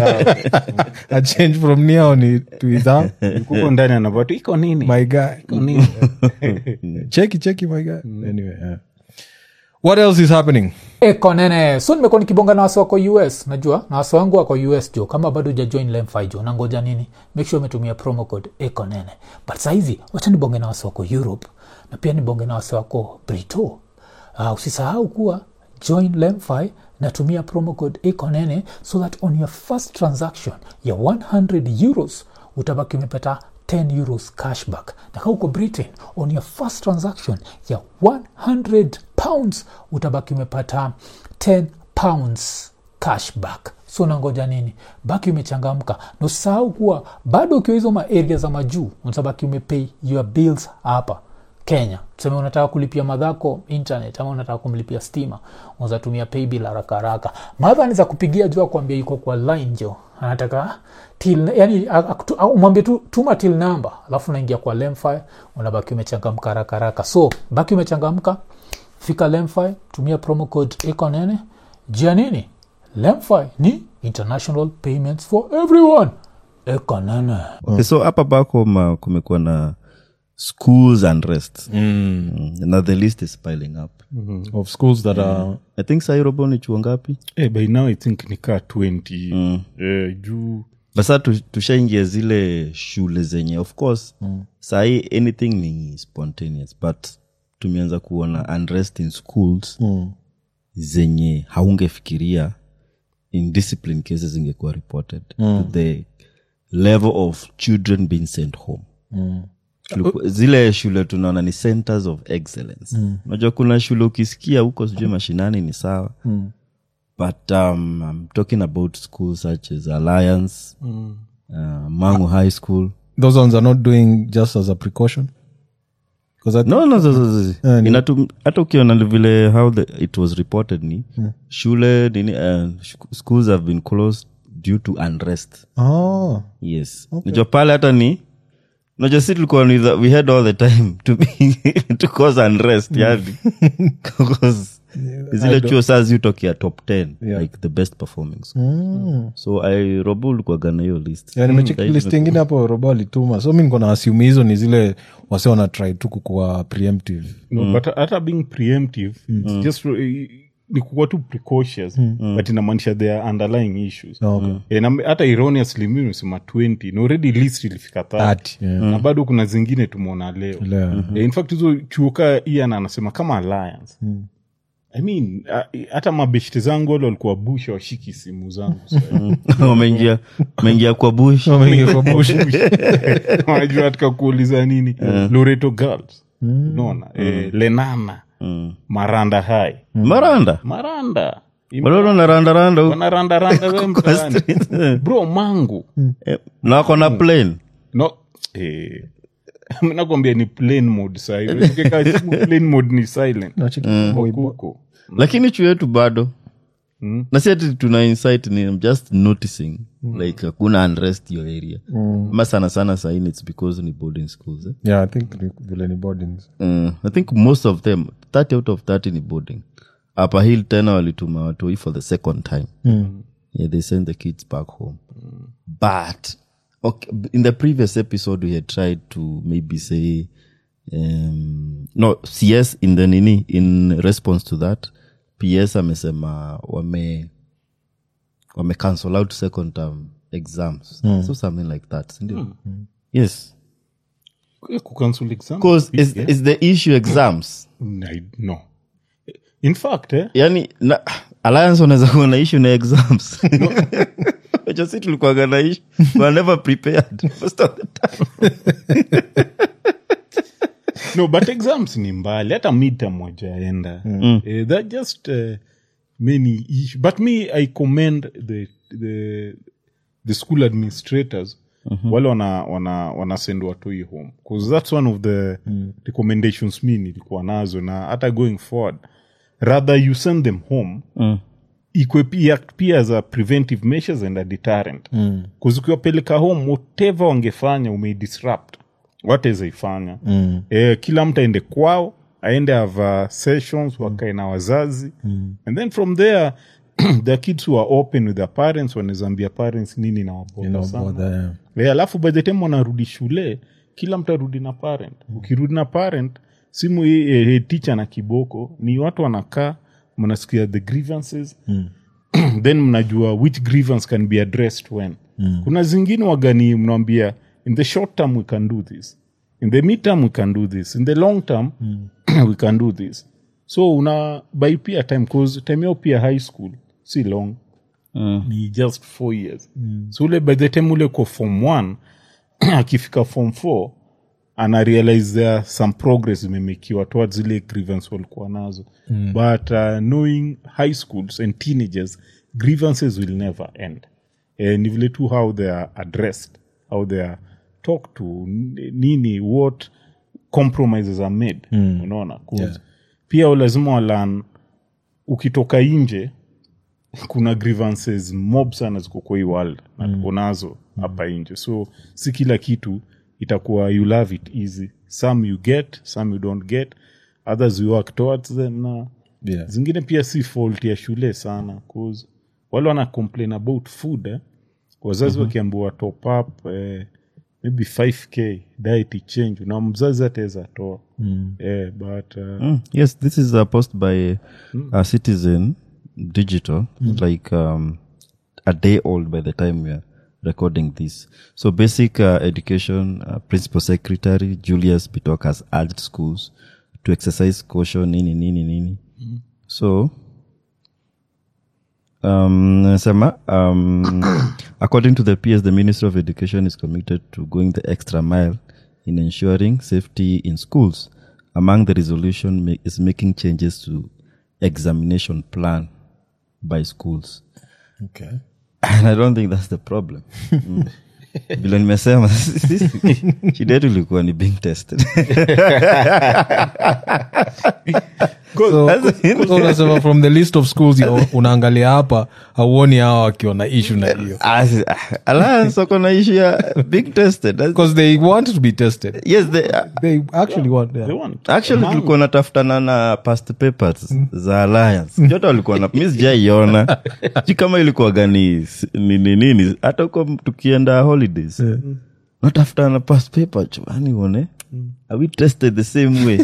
a change from ni hao ni to is hao kuko ndani anavatu iko nini my guy iko nini cheki cheki my guy anyway yeah. what else is happening eko nene so nimekuwa nikibonga na wasi wako us najua na wasi wangu wako us jo kama bado ujajoin lemfi jo nangoja nini make sure umetumia promo code eko nene but sahizi wacha nibonge na wasi wako europe na pia nibonge na wasi wako brito uh, usisahau kuwa join lemfi natumia promo code eko nene so that on your first transaction ya 100 euros utabaki umepata 10 euros cashback na kaa uko britain on your first transaction ya 100 pounds utabaki umepata 10 pounds cashback so nangoja nini baki umechangamka na usisahau kuwa bado ukiwa hizo maaria za majuu utabaki umepay your bills hapa kenya tuseme unataka kulipia madhako internet ama unataka kumlipia stima unazatumia paybill haraka haraka madha ni za kupigia jua kuambia yuko kwa line jo anataka till yani akutu- au umwambie tu tuma till number alafu unaingia kwa lemfi unabaki umechangamka haraka haraka so baki umechangamka fika lemfi tumia promo code iko nene jia nini lemfi ni international payments for everyone iko nene okay, so hapa bako ma, kumekuwa na schools unrest mm. na the list is piling up of schools that are i think sairobo ni chuo ngapi Eh, by now i think nikaa 20 eh, juu basa tu- tushaingia zile shule zenye of course mm. sahii anything ni spontaneous but tumeanza kuona unrest in schools mm. zenye haungefikiria in discipline cases zingekuwa reported mm. to the level of children being sent home mm. zile shule tunaona ni centers of excellence unajua kuna shule ukisikia huko sijui mashinani ni sawa mm but um, i'm talking about schools such as alliance uh, mangu high school those ones are not doing just as a precaution because I no no no, no, no. Inatu- hata ukiona vile how the, it was reported ni shule nini uh, sh- schools have been closed due to unrest oh yes najua pale hata ni najua si tulikuwa ni the- we had all the time to, be, to cause unrest yani because zile chuo saa ziutokea top 10 like the best performing school. so i robo ulikuwaga na hiyo list yeah, nimecheki Saizi list ingine hapo robo alituma so mi niko na assume hizo ni zile wase wana try tu kukuwa preemptive no, but hata being preemptive it's just uh, ni kukuwa tu precautious but inamaanisha there are underlying issues Okay. Eh, na hata erroneously mi nimesema 20 na already list ilifika 30 30, yeah. na bado kuna zingine tumeona leo Leo. Eh, in fact hizo chuo kaa ian anasema kama alliance i mean uh, hata mabeshte zangu wale walikuwa bush washiki simu zangu sasa. wameingia wameingia kwa bush Wameingia kwa bush. wanajua katika kuuliza nini loreto girls unaona eh, lenana maranda hai maranda maranda balolo na randaranda huko. wanarandaranda we mtaani bro mangu Eh, na wako na plane no eh, nakwambia ni plain mode sahi Ukiweka simu plain mode ni silent Nacheki huko lakini chuo yetu bado na si ati tuna insight ni I'm just noticing like hakuna unrest hiyo area ama sana sana saini its because ni boarding schools eh? yeah i think ni- vile ni boardings Mm, i think most of them 30 out of 30 ni boarding upper hill tena walituma watoi for the second time yeah, they send the kids back home but okay, in the previous episode we had tried to maybe say um, no cs in the nini in response to that ps amesema wame wame cancel out second term exams so something like that sindio yes kucancel exam because is, is the issue exams I- no in fact eh, yani na, alliance wanaweza kuwa na issue na exams Wacha si tulikuwaga na issue we are never prepared most of the time no but exams ni mbali hata midterm mojaenda mm. uh, that just uh, many issue. but me i commend the the, the school administrators wale wana wana wana send watoi home bcause that's one of the recommendations mi nilikuwa nazo na hata going forward rather you send them home ikwe pia, pia as a preventive measures and a deterrent mm. ukiwapeleka home whatever wangefanya umeidisrupt watawezaifanya mm. e, kila mtu aende kwao aende ava sessions wakae na wazazi mm. and then from there the kids who are open with their parents wanawezambia parents nini nawaboda sana Bother, yeah. Eh, alafu by the time wanarudi shule kila mtu arudi na parent ukirudi na parent simu hii eh, eh, teacher na kiboko ni watu wanakaa mnasikia the grievances then mnajua which grievance can be addressed when kuna zingine wagani mnawambia in the short term we can do this in the mid term we can do this in the long term we can do this so una by pia time cause time yao pia high school si long ni just four years so ule by the time ule ko form one akifika form four ana realize there are some progress imemekiwa towards zile grievance walikuwa nazo mm. but uh, knowing high schools and teenagers grievances will never end eh, ni vile tu how they are addressed how they are talked to n- nini what compromises are made mm. unaona 'Cause Yeah. pia lazima walan ukitoka nje kuna grievances mob sana ziko kwa hii world na tuko nazo hapa nje so si kila kitu itakuwa you love it easy some you get some you don't get others you work towards them na Yeah. zingine pia si fault ya shule sana cause wale wana complain about food eh? wazazi wakiambiwa top up eh, maybe 5k diet change na mzazi ataweza toa eh, but uh, Mm, yes, this is a post by a citizen digital, like um, a day old by the time we are recording this. So, basic uh, education uh, principal secretary Julius Bitok has urged schools to exercise caution. Nini nini nini. So, um, nasema, um, according to the PS, the Ministry of Education is committed to going the extra mile in ensuring safety in schools. Among the resolution ma- is making changes to examination plan. by schools Okay. and i don't think that's the problem Mm. vile nimesema sisi, shida yetu ilikuwa ni being tested So, so unasema from the list of schools you- unaangalia hapa hauoni hawa wakiwa na issue na hiyo Ah, si- ah, alliance wako na issue ya being tested That's- because they want to be tested yes they, they actually want yeah. They want- actually tulikuwa natafutana na past papers za alliance jote walikuwa na mi sijaiona si kama ilikuwa gani nini nini hata huko tukienda holidays natafutana na past paper chani uone are we tested the same way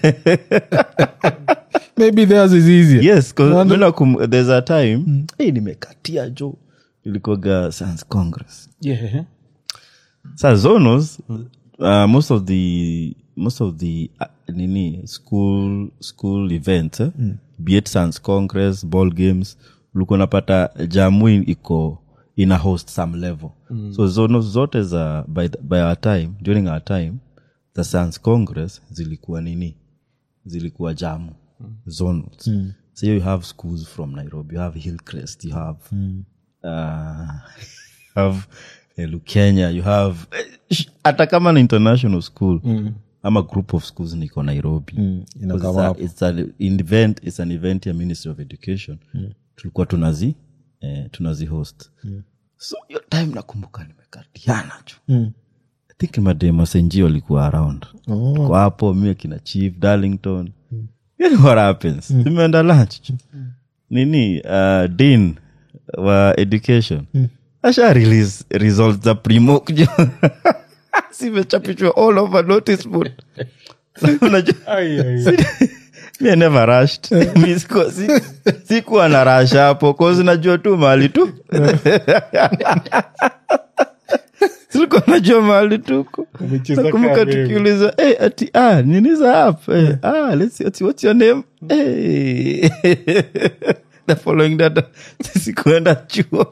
maybe theirs is easier yes 'cause Wonder- mi nakum- there's a time hey, nimekatia jo ilikuwaga science congress Yeah. sa zonos uh, most of the most of the uh, nini school school events eh? be it science congress ball games ulikuwa napata jamui iko ina host some level so zonos zote za by, the- by our time during our time the science congress zilikuwa nini zilikuwa jamu zonals so you have schools from nairobi you have hillcrest you have uh, you have uh, lukenya you have sh- hata kama ni international school ama group of schools niko nairobi inakama Because it's a- hapo. it's an event it's an event ya ministry of education tulikuwa tunazi eh, tunazi host so hiyo time nakumbuka nimekatiana ju i think madema senji walikuwa around kwa hapo mie kina chief darlington yani what happens tumeenda lunch ju. nini uh, dean wa education asha release results za primok ju. zimechapishwa all over notice board unajua Ai, ai, ai. mi I never rushed Mi siku- si- sikuwa na rash hapo cause najua tu mahali tu silikuwa najua mahali tuko Umecheza nakumbuka kama wewe. tukiuliza hey, ati ah, nini za app hey, ah, let's see, ati, what's your name hey. the following data sikuenda chuo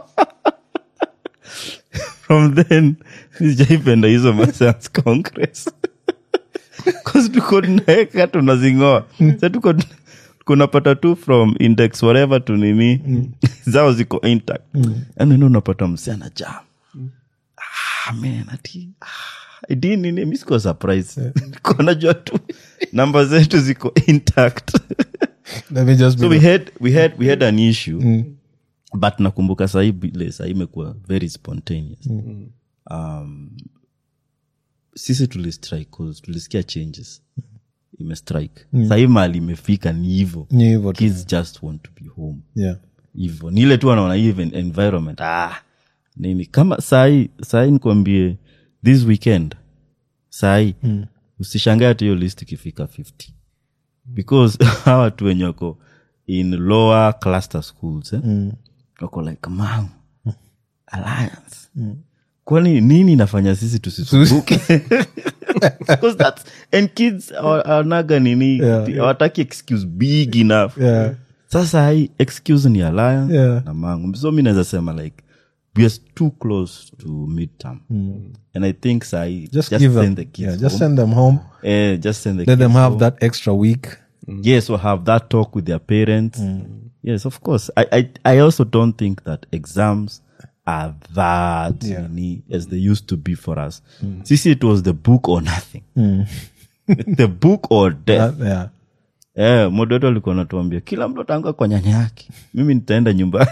from then sijaipenda hizo mascience congress Cause tuko tunaeka tunazingoa sa tuko kunapata tu from index whatever tu nini zao ziko intact yani ndo unapata msichana jam ah, man ati ah, di nini mi sikuwa surprise Nilikuwa najua tu namba zetu ziko intact let me just be so we had, we had, we had an issue but nakumbuka sahii vile sahii imekuwa very spontaneous um, sisi tulistrike 'cause tulisikia changes imestrike mm. sahii mali imefika ni hivo Ni hivyo tu. kids just want to be home yeah hivo ni ile tu anaona even environment ah, nini kama sahii sahii nikwambie this weekend sahii mm. usishangae hata hiyo list ikifika 50 because hawa watu wenye wako in lower cluster schools eh? mm. wako like mam alliance kwani nini inafanya sisi tusisubuke Because that's- and kids hawa- hawanaga nini Yeah. hawataki excuse big enough yeah sasa hii excuse ni alliance Yeah. na mangu so mi naweza sema like we are too close to midterm and i think sahi just, just give them send the kids yeah, just home. send them home Eh, just send the let them kids have home. that extra week yes or have that talk with their parents yes of course I, I i also don't think that exams are that Yeah. nini as they used to be for us sisi it was the book or nothing the book or death Uh, yeah Eh, modoto alikuwa natuambia kila mtu ataanguka kwa nyanya yake mimi nitaenda nyumbani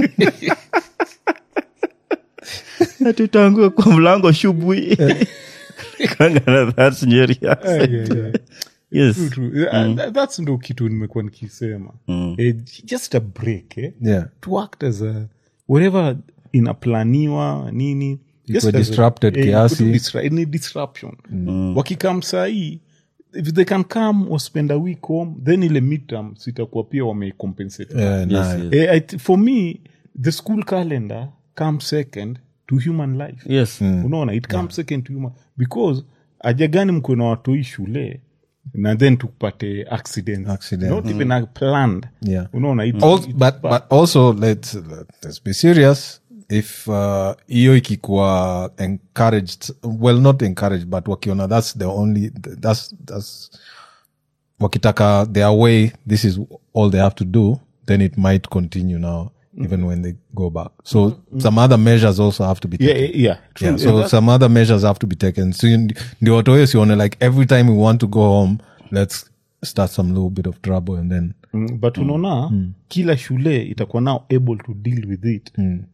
Na tutaanguka kwa mlango shubui Kangana, that's Nyeri accent. Ai, ai, ai. yes True. Uh, that- that's ndo kitu nimekuwa nikisema eh, just a break eh? yeah to act as a whatever inaplaniwa nini just as a- disrupted eh, kiasi. ikuwe disra- ni disruption wakikam sahii if they can come or spend a week home then ile midterm sitakuwa pia wamecompensate yeah Yes, nice. yes. Eh, I th- for me the school calendar comes second to human life yes unaona it comes second to human because aja gani mko na watoi shule na then tupate accident, Accident. not even a planned Yeah. unaona it, Al- it- but, but also let's, let's be serious if uh, hiyo ikikuwa encouraged well not encouraged but wakiona that's the only that's, that's wakitaka their way this is all they have to do then it might continue now even when they go back so some other measures also have to be yeah, taken yeah, true. yeah, Yeah, so that- some other measures have to be taken so you- ndio watoe sione like every time we want to go home let's start some little bit of trouble and then Mm, but unaona kila shule itakuwa now able to deal with it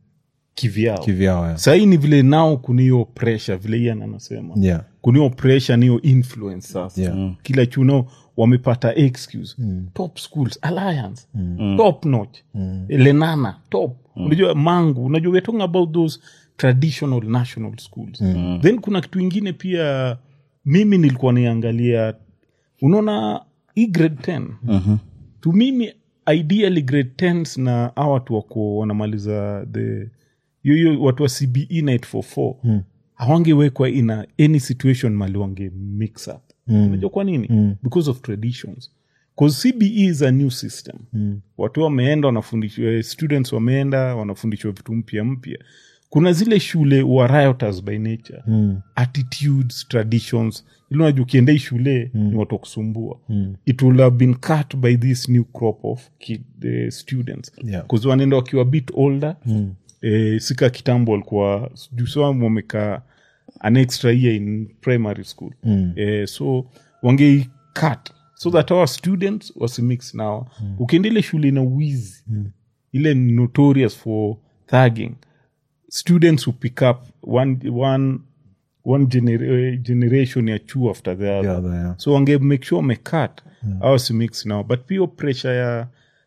kivyao kivyao yeah. sahii ni vile nao kuniyo pressure vile ian anasema yeah kuniyo pressure niyo influence sasa Yeah. Mm. kila chuno wamepata excuse top schools alliance top notch lenana top unajua mangu unajua we're talking about those traditional national schools then kuna kitu ingine pia mimi nilikuwa niangalia unaona hii grade 10 to mimi ideally grade 10s na a watu wako wanamaliza the yoyo watu wa cbe 944 mm. hawangewekwa ina any situation mali wange mix up unajua kwa nini mm. because of traditions bcause cbe is a new system mm. watu wameenda wanafundishwa students wameenda wanafundishwa vitu mpya mpya kuna zile shule wa rioters by nature mm. attitudes traditions ili unajua ukienda hii shule mm. ni watu wa kusumbua mm. it will have been cut by this new crop of kid, uh, students Yeah. 'Cause wanaenda wakiwa bit older mm. eh, sika kitambo walikuwa jusamu wamekaa an extra year in primary school mm. eh, so wangei cut so that our students wasimix now mm. ukienda ile shule na wizi mm. ile notorious for thugging students who pick up one, one, one gener generation ya chuo after the other Yeah, the- yeah. so wange make sure wamecut yeah. au simix now but pia pressure ya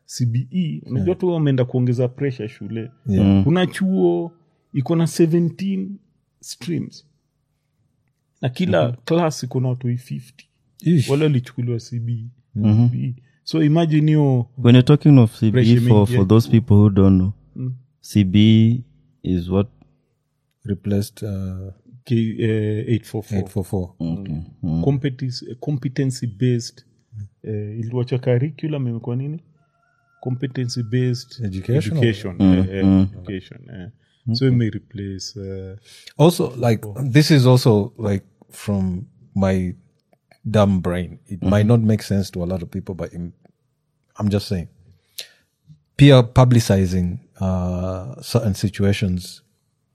cbe unajua tu wameenda kuongeza pressure shule Yeah. kuna chuo iko na 17 streams na kila class iko na watu 50 Ish. wale walichukuliwa cbe CBE. so imagine hiyo when you're talking of cbe Pressure for, mingi, for yeah. those people who don't know cbe is what replaced uh, K- eh, 844 844 Competency- competency based eh, iliwacha curriculum imekuwa nini competency based Education or- education, eh, eh, education eh. so it may replace uh, also like this is also like from my dumb brain it might not make sense to a lot of people but im- i'm just saying peer publicizing uh, certain situations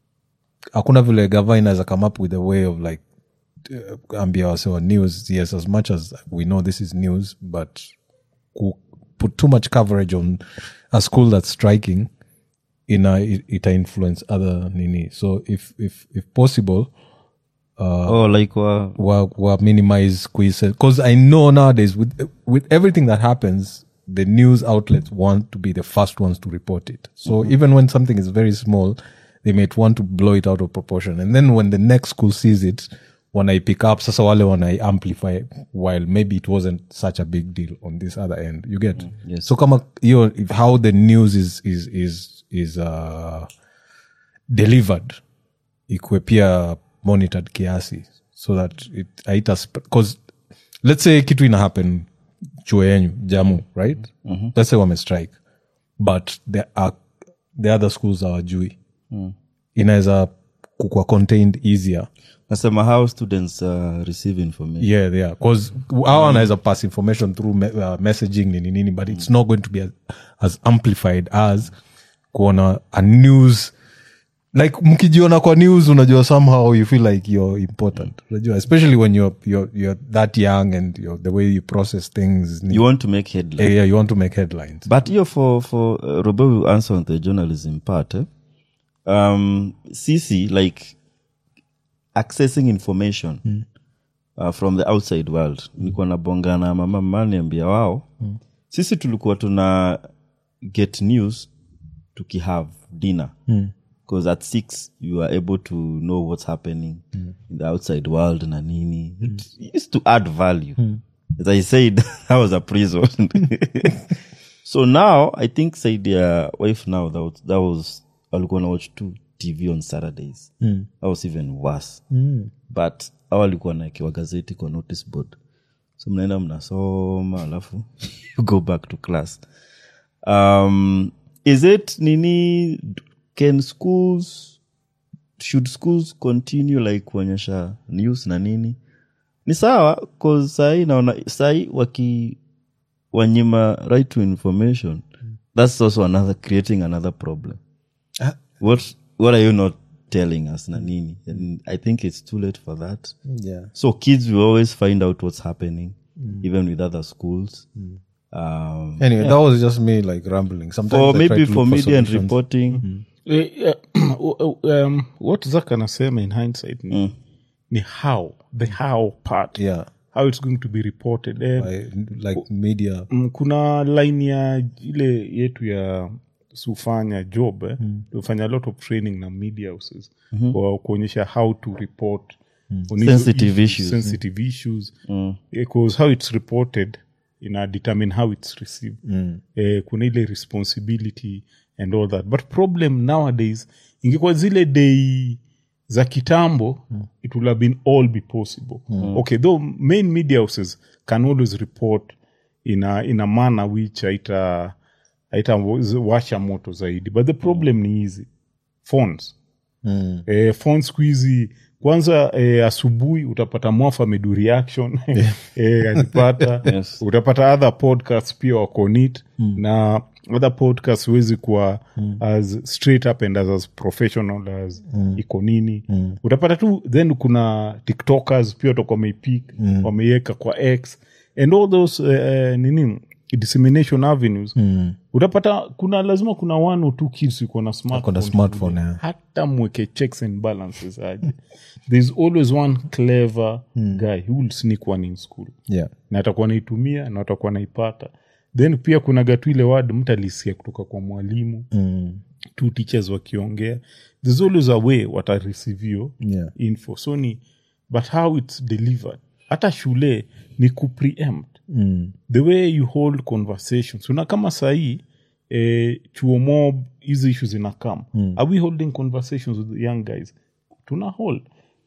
hakuna vile gava inaweza come up with a way of like uh, ambia wasewa news yes as much as we know this is news but ku- put too much coverage on a school that's striking ina it, ita influence other nini so if if if possible oh like wa, wa, wa minimize quizzes because i know nowadays with with everything that happens the news outlets want to be the first ones to report it so even when something is very small they might want to blow it out of proportion and then when the next school sees it when i pick up sasa wale when i amplify while maybe it wasn't such a big deal on this other end you get yes. so kama you if how the news is is is is uh delivered ikwe pia monitored kiasi so that it aita because let's say kitu ina happen chuo yenyu jamu right let's say wame strike but there are the other schools awajui inaweza kukwa contained easier nasema how students uh, receive information yeah yeah because our wanaweza pass information through me, uh, messaging nini nini but it's not going to be as, as amplified as kuona a news like mkijiona kwa news unajua somehow you feel like you're important unajua especially when you're, you're, you're that young and you're, the way you process things you want to make headline yeah, yeah, you want to make headlines but hiyo for for uh, robo will answer on the journalism part eh? um cc like accessing information uh, from the outside world nilikuwa nabonga na mama maniambia wao sisi tulikuwa tuna get news tukihave dinner because at six you are able to know what's happening in the outside world na nini it used to add value as i said that was a prison so now i think said their wife now that was, that was walikuwa na watch two tv on saturdays that was even worse but au walikuwa naekewa gazeti kwa notice board so mnaenda mnasoma alafu you go back to class um, is it nini can schools should schools continue like kuonyesha news na nini ni sawa cause sahii naona sahii waki wanyima right to information that's also another creating another problem Ah. what what are you not telling us nanini and i think it's too late for that yeah so kids will always find out what's happening even with other schools um, anyway that was just me like rambling sometimes or I try maybe to for look media and solutions. reporting Eh, eh, um, what zak anasema in hindsight ni, ni how the how part yeah how it's going to be reported Eh, by, like media mm, kuna line ya ile yetu ya sufanya job eh? tufanya a lot of training na media houses kwa kuonyesha how to report on hizo Sensitive issues. sensitive issues because how it's reported ina determine how it's received eh, kuna ile responsibility and all that but problem nowadays ingekuwa zile dei za kitambo it would have been all be possible okay though main media houses can always report in a, in a manner which haita haita washa moto zaidi but the problem ni hizi phones mm. eh, phone siku hizi kwanza eh, asubuhi utapata mwafa amedu reaction eh, azipata Yes. utapata other podcasts pia wako nit na other podcasts huwezi kuwa as straight up and as, as professional as iko nini utapata tu then kuna tiktokers pia watakuwa wameipik wameiweka kwa x and all those uh, nini dissemination avenues utapata kuna lazima kuna one or two kids iko na Wako na smartphone smartphone, yeah. hata mweke checks and balances aje there's always one clever guy who will sneak one in school yeah na atakuwa naitumia na atakuwa naipata then pia kuna gatu ile word mtu alisikia kutoka kwa mwalimu mm. two teachers wakiongea there's always a way watareceive hiyo Yeah. info so ni but how its delivered hata shule ni kupreempt Mm. the way you hold conversations una kama sahii eh, chuo mob hizi issues inakam mm. are we holding conversations with the young guys tuna hold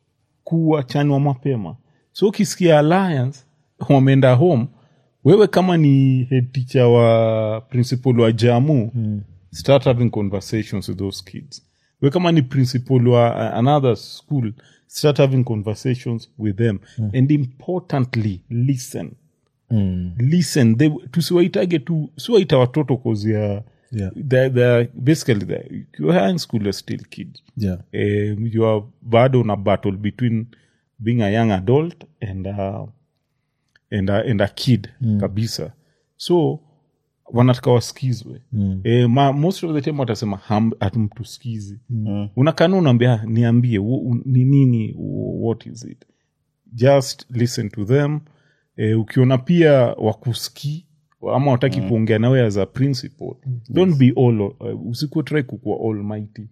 kuwachanwa mapema so ukisikia alliance wameenda home wewe kama ni head teacher wa principal wa jamu mm. start having conversations with those kids we kama ni principal wa uh, another school start having conversations with them mm. and importantly listen Mm. listen they, tusiwaitage tu siwaita watoto cause ya Yeah. they're, they're basically they're, you're high school you're still kids yeah um, you are bado na battle between being a young adult and a, and a, and a kid kabisa so wanataka waskizwe mm. e, ma, most of the time watasema ham- hatumtuskizi mm. unakana unaambia niambie wo- u- ni nini w- what is it just listen to them e, ukiona pia wakuski ama wataki kuongea nawe as a principal don't be all uh, usikuwe try kukuwa almighty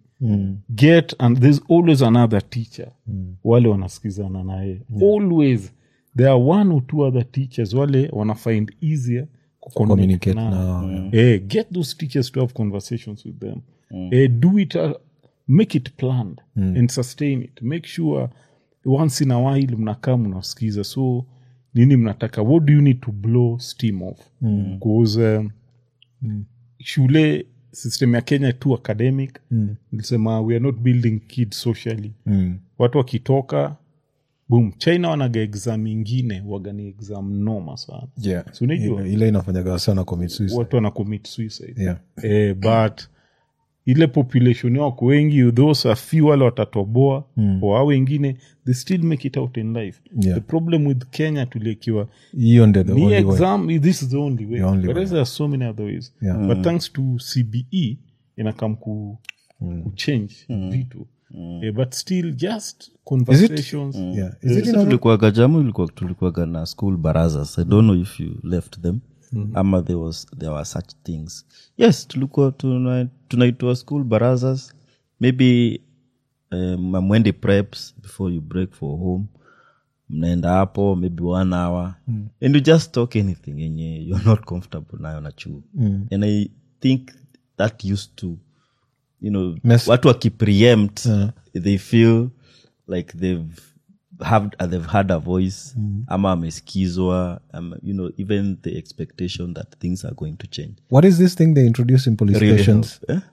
get and there's always another teacher wale wanasikizana naye always there are one or two other teachers wale wana find easier communicate kucommunicate nao. now Eh, get those teachers to have conversations with them Eh, do it uh, make it planned and sustain it make sure once in a while mnakaa mnasikiza so nini mnataka what do you need to blow steam off because um, shule system ya kenya tu academic nilisema we are not building kids socially mm. watu wakitoka boom china wanaga exam ingine wagani exam noma sana yeah Si unajua? ile, ile inafanyaga sana commit suicide watu wana commit suicide yeah eh, but ile population wako wengi those a few wale watatoboa mm. au wengine they still make it out in life Yeah. the problem with kenya tuliekiwa hiyo ndio the ni only way. exam this is the only way The only but way. there are so many other ways Yeah. but thanks to cbe inakam ku, kuchange vitu eh, but still just conversations yeah is it Sisi in other- tulikuwaga jamu ilikuwa tulikuwaga na school barazas i don't know if you left them ama there was there were such things yes tulikuwa tuna- tunaitwa school barazas maybe um, amwendi preps before you break for home mnaenda hapo maybe one hour and you just talk anything yenye you're not comfortable nayo na chuo and i think that used to you know Mess- watu wakipreempt they feel like they've have they've had a voice ama amesikizwa ama, you know even the expectation that things are going to change what is this thing they introduce in police Really stations help, eh?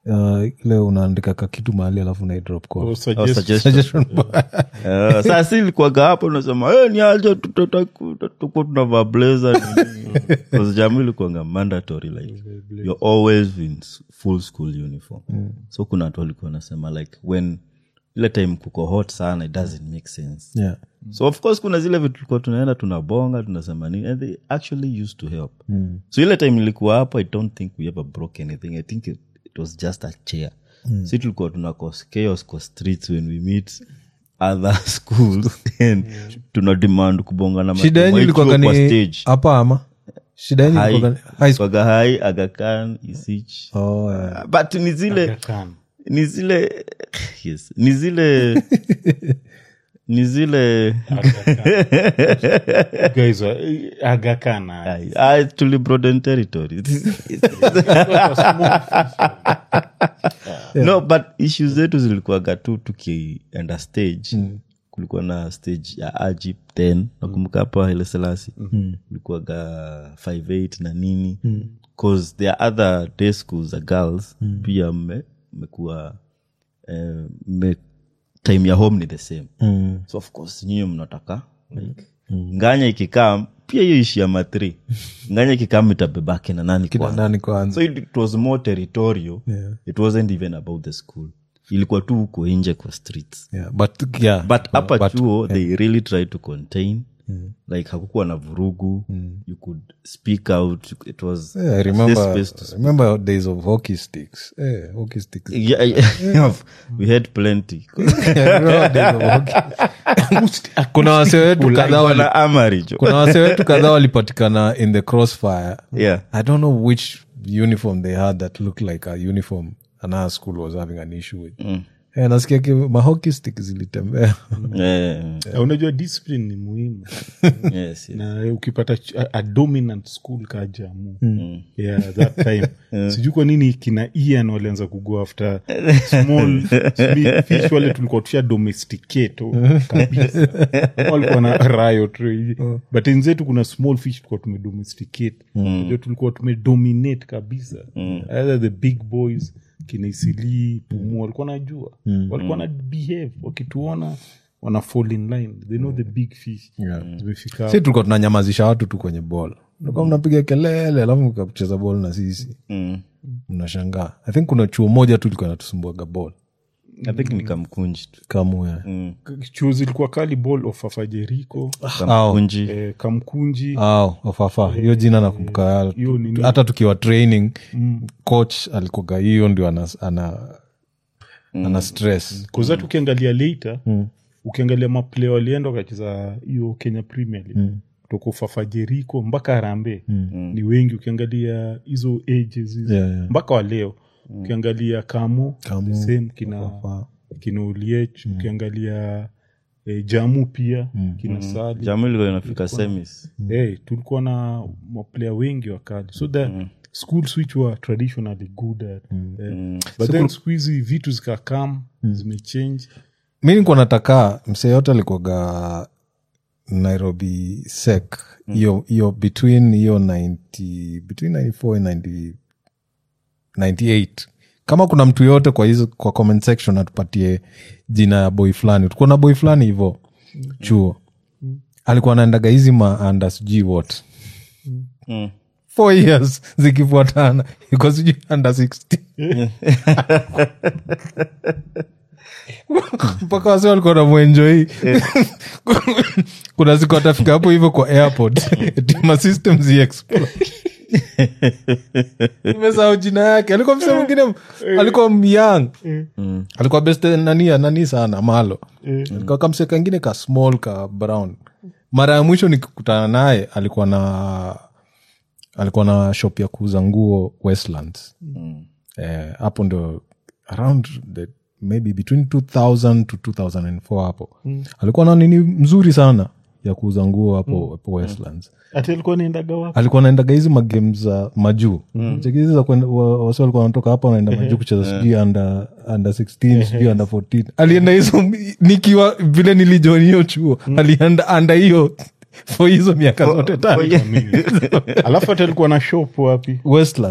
uh, ile unaandika ka kitu mahali alafu unaidrop kwa Oh, suggest- suggestion. suggestion bar. Eh, saa si ilikuwaga hapo unasema "Eh, ni aje tukuwa tunavaa blazer nini." Because jamu ilikuwanga mandatory like you're always in s- full school uniform so kuna watu walikuwa wanasema like when ile time kuko hot sana it doesn't make sense yeah. so of course kuna zile vitu tulikuwa tunaenda tunabonga tunasema nini and they actually used to help so ile time ilikuwa hapo i don't think we ever broke anything i think it, it was just a chair si tulikuwa tuna cause chaos kwa streets when we meet other schools and tuna demand kubonga na shida yenyu matimu ilikuwa kwa ni stage hapa ama shida yenyu ilikuwa ni high school Kwaga hai agakan isich oh, yeah. but ni zile Kan. ni zile yes ni zile ni zile Guys, uh, Aga Khan, uh, Ai, ai, tuli broaden territory no but issues zetu zilikuwaga tu tukienda stage kulikuwa na stage ya ajip 10 nakumbuka hapa ile selasi kulikuwaga 58 na nini cause there are other day schools za girls pia mme- mmekuwa eh, mme- time ya home ni the same so of course nyinyi mnataka like, nganya ikikaa pia hiyo ishi ya matri nganya ikikaa itabebake na nani kina kwanza nani kwanza so it, it was more territorial Yeah. it wasn't even about the school ilikuwa tu huko nje kwa streets yeah. but yeah. but hapa but- chuo they really tried to contain like hakukuwa na vurugu you could speak out it was Yeah, I a remember, safe space to I remember days of hockey sticks. Eh, hockey sticks. yeah, yeah. we had plenty I remember days of hockey. kuna wase wetu kadhaa wali- Wana amarijo kuna wase wetu kadhaa walipatikana in the crossfire yeah i don't know which uniform they had that looked like a uniform another school was having an issue with Eh, nasikia ki- mahockey stick zilitembea yeah. uh, unajua discipline ni muhimu yes, yes. na ukipata ch- a, a dominant school ka jamu yeah, that time sijui kwa nini kina ian walianza kugo after small smi- fish wale tulikuwa tusha domesticate oh, kabisa Kama walikuwa na riot hivi. but enzetu kuna small fish tulikuwa tumedomesticate Unajua tulikuwa tumedominate kabisa either the big boys kina isilii pumu walikuwa najua walikuwa na behave wakituona wana fall in line they know the big fish zimefika si tulikuwa tunanyamazisha watu tu kwenye bol tulikuwa mnapiga kelele alafu mkacheza bol na sisi mnashangaa i think kuna chuo moja tu ilikuwa natusumbuaga bol i think nikamkunji tu kamuya chuo zilikuwa kali ball of afajeriko kamkunji eh, kamkunji au ofafa hiyo jina nakumbuka hiyo nini? hata tukiwa training coach alikuga hiyo ndio ana, ana, ana stress kuzatu ukiangalia later ukiangalia maplay walienda wakacheza hiyo kenya premier league kutoka ufafajeriko mpaka harambe ni wengi ukiangalia hizo ages hizo Yeah, yeah. mpaka waleo ukiangalia kamo Kamo, the same kina kina uliech ukiangalia eh, jamu pia kina sali jamu ilikuwa inafika semis hey, tulikuwa na maplayer wengi wakali so the schools which were traditionally good at eh, but then siku hizi vitu zikakam zimechange mi nikuwa nataka msee yote alikuaga nairobi sec hiyo hiyo between hiyo 90 between 94 and 90 98 kama kuna mtu yote kwa hizo kwa comment section atupatie jina ya boy fulani tukuwa na boy fulani hivo chuo alikuwa anaendaga hizi maanda sijui what four years zikifuatana iko sijui under 16 mpaka wase walikuwa na mwenjoi kuna siku atafika hapo hivyo kwa airport tima system ziexplode nimesahau jina yake alikuwa mse mwingine alikuwa myang alikuwa best nania nani sana malo alikuwa kamse kangine ka small ka brown mara ya mwisho nikikutana naye alikuwa na alikuwa na shop ya kuuza nguo westlands Eh, hapo ndo around the maybe between 2000 to 2004 hapo alikuwa na nini mzuri sana ya kuuza nguo hapo hapo westlands ati alikuwa naendaga wapi alikuwa naendaga hizi magame za majuu chekizi za kwenda- wa- wasi walikuwa wanatoka hapa wanaenda majuu kucheza sijui under under 16 sijui under 14 alienda hizo nikiwa vile nilijoin hiyo chuo alienda anda hiyo for hizo miaka zote tatu alafu hata alikuwa na shop wapi westlands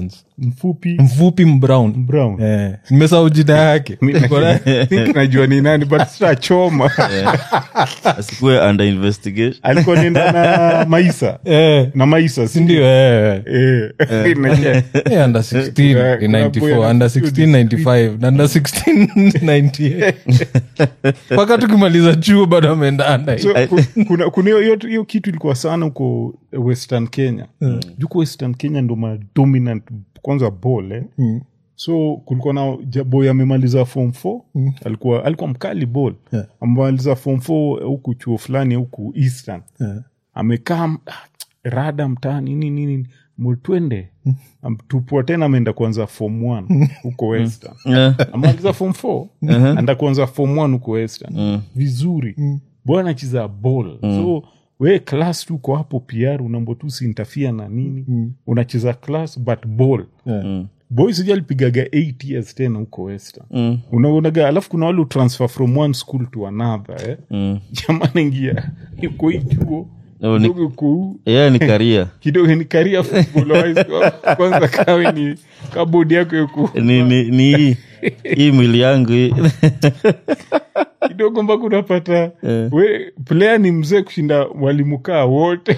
mfupi mfupi mbrown brown eh, nimesahau jina yake Mi na- think najua ni nani but sitachoma asikuwe under investigation alikuwa nenda na maisa eh, na maisa si sindio eh, eh. Eh, najua. Eh, under 16 Yeah, in kuna 94 boy under ana- 16 95 na under 16 98 mpaka tukimaliza chuo bado ameenda under so ku- kuna kuna hiyo- hiyo hiyo kitu ilikuwa sana huko western kenya juko western kenya ndo madominant kwanza ball eh? so kulikuwa na ja- boy amemaliza form 4 alikuwa alikuwa mkali ball Yeah. amemaliza form 4 huku chuo fulani huku eastern Yeah. amekaa m- ah, rada mtaani nini nini mtwende tupua tena ameenda kuanza form 1 huko western Yeah. amaliza form 4 anda kuanza form 1 huko western vizuri bwana anacheza ball so we class tu uko hapo pr unambo tu sintafia na nini unacheza class but ball Yeah. boy sija alipigaga 8 years tena huko western Mm. unaonaga alafu kuna wale utransfer from one school to another eh? Mm. jamani ingia uko hii chuo Oh, ni- kidogo uko huu yeah, ni karia kidogo ni karia football wise. kwanza kawe ni kabodi yako yuko ni, ni, ni hii hii mwili yangu hii. kidogo mpaka unapata Eh. we player ni mzee kushinda walimu kaa wote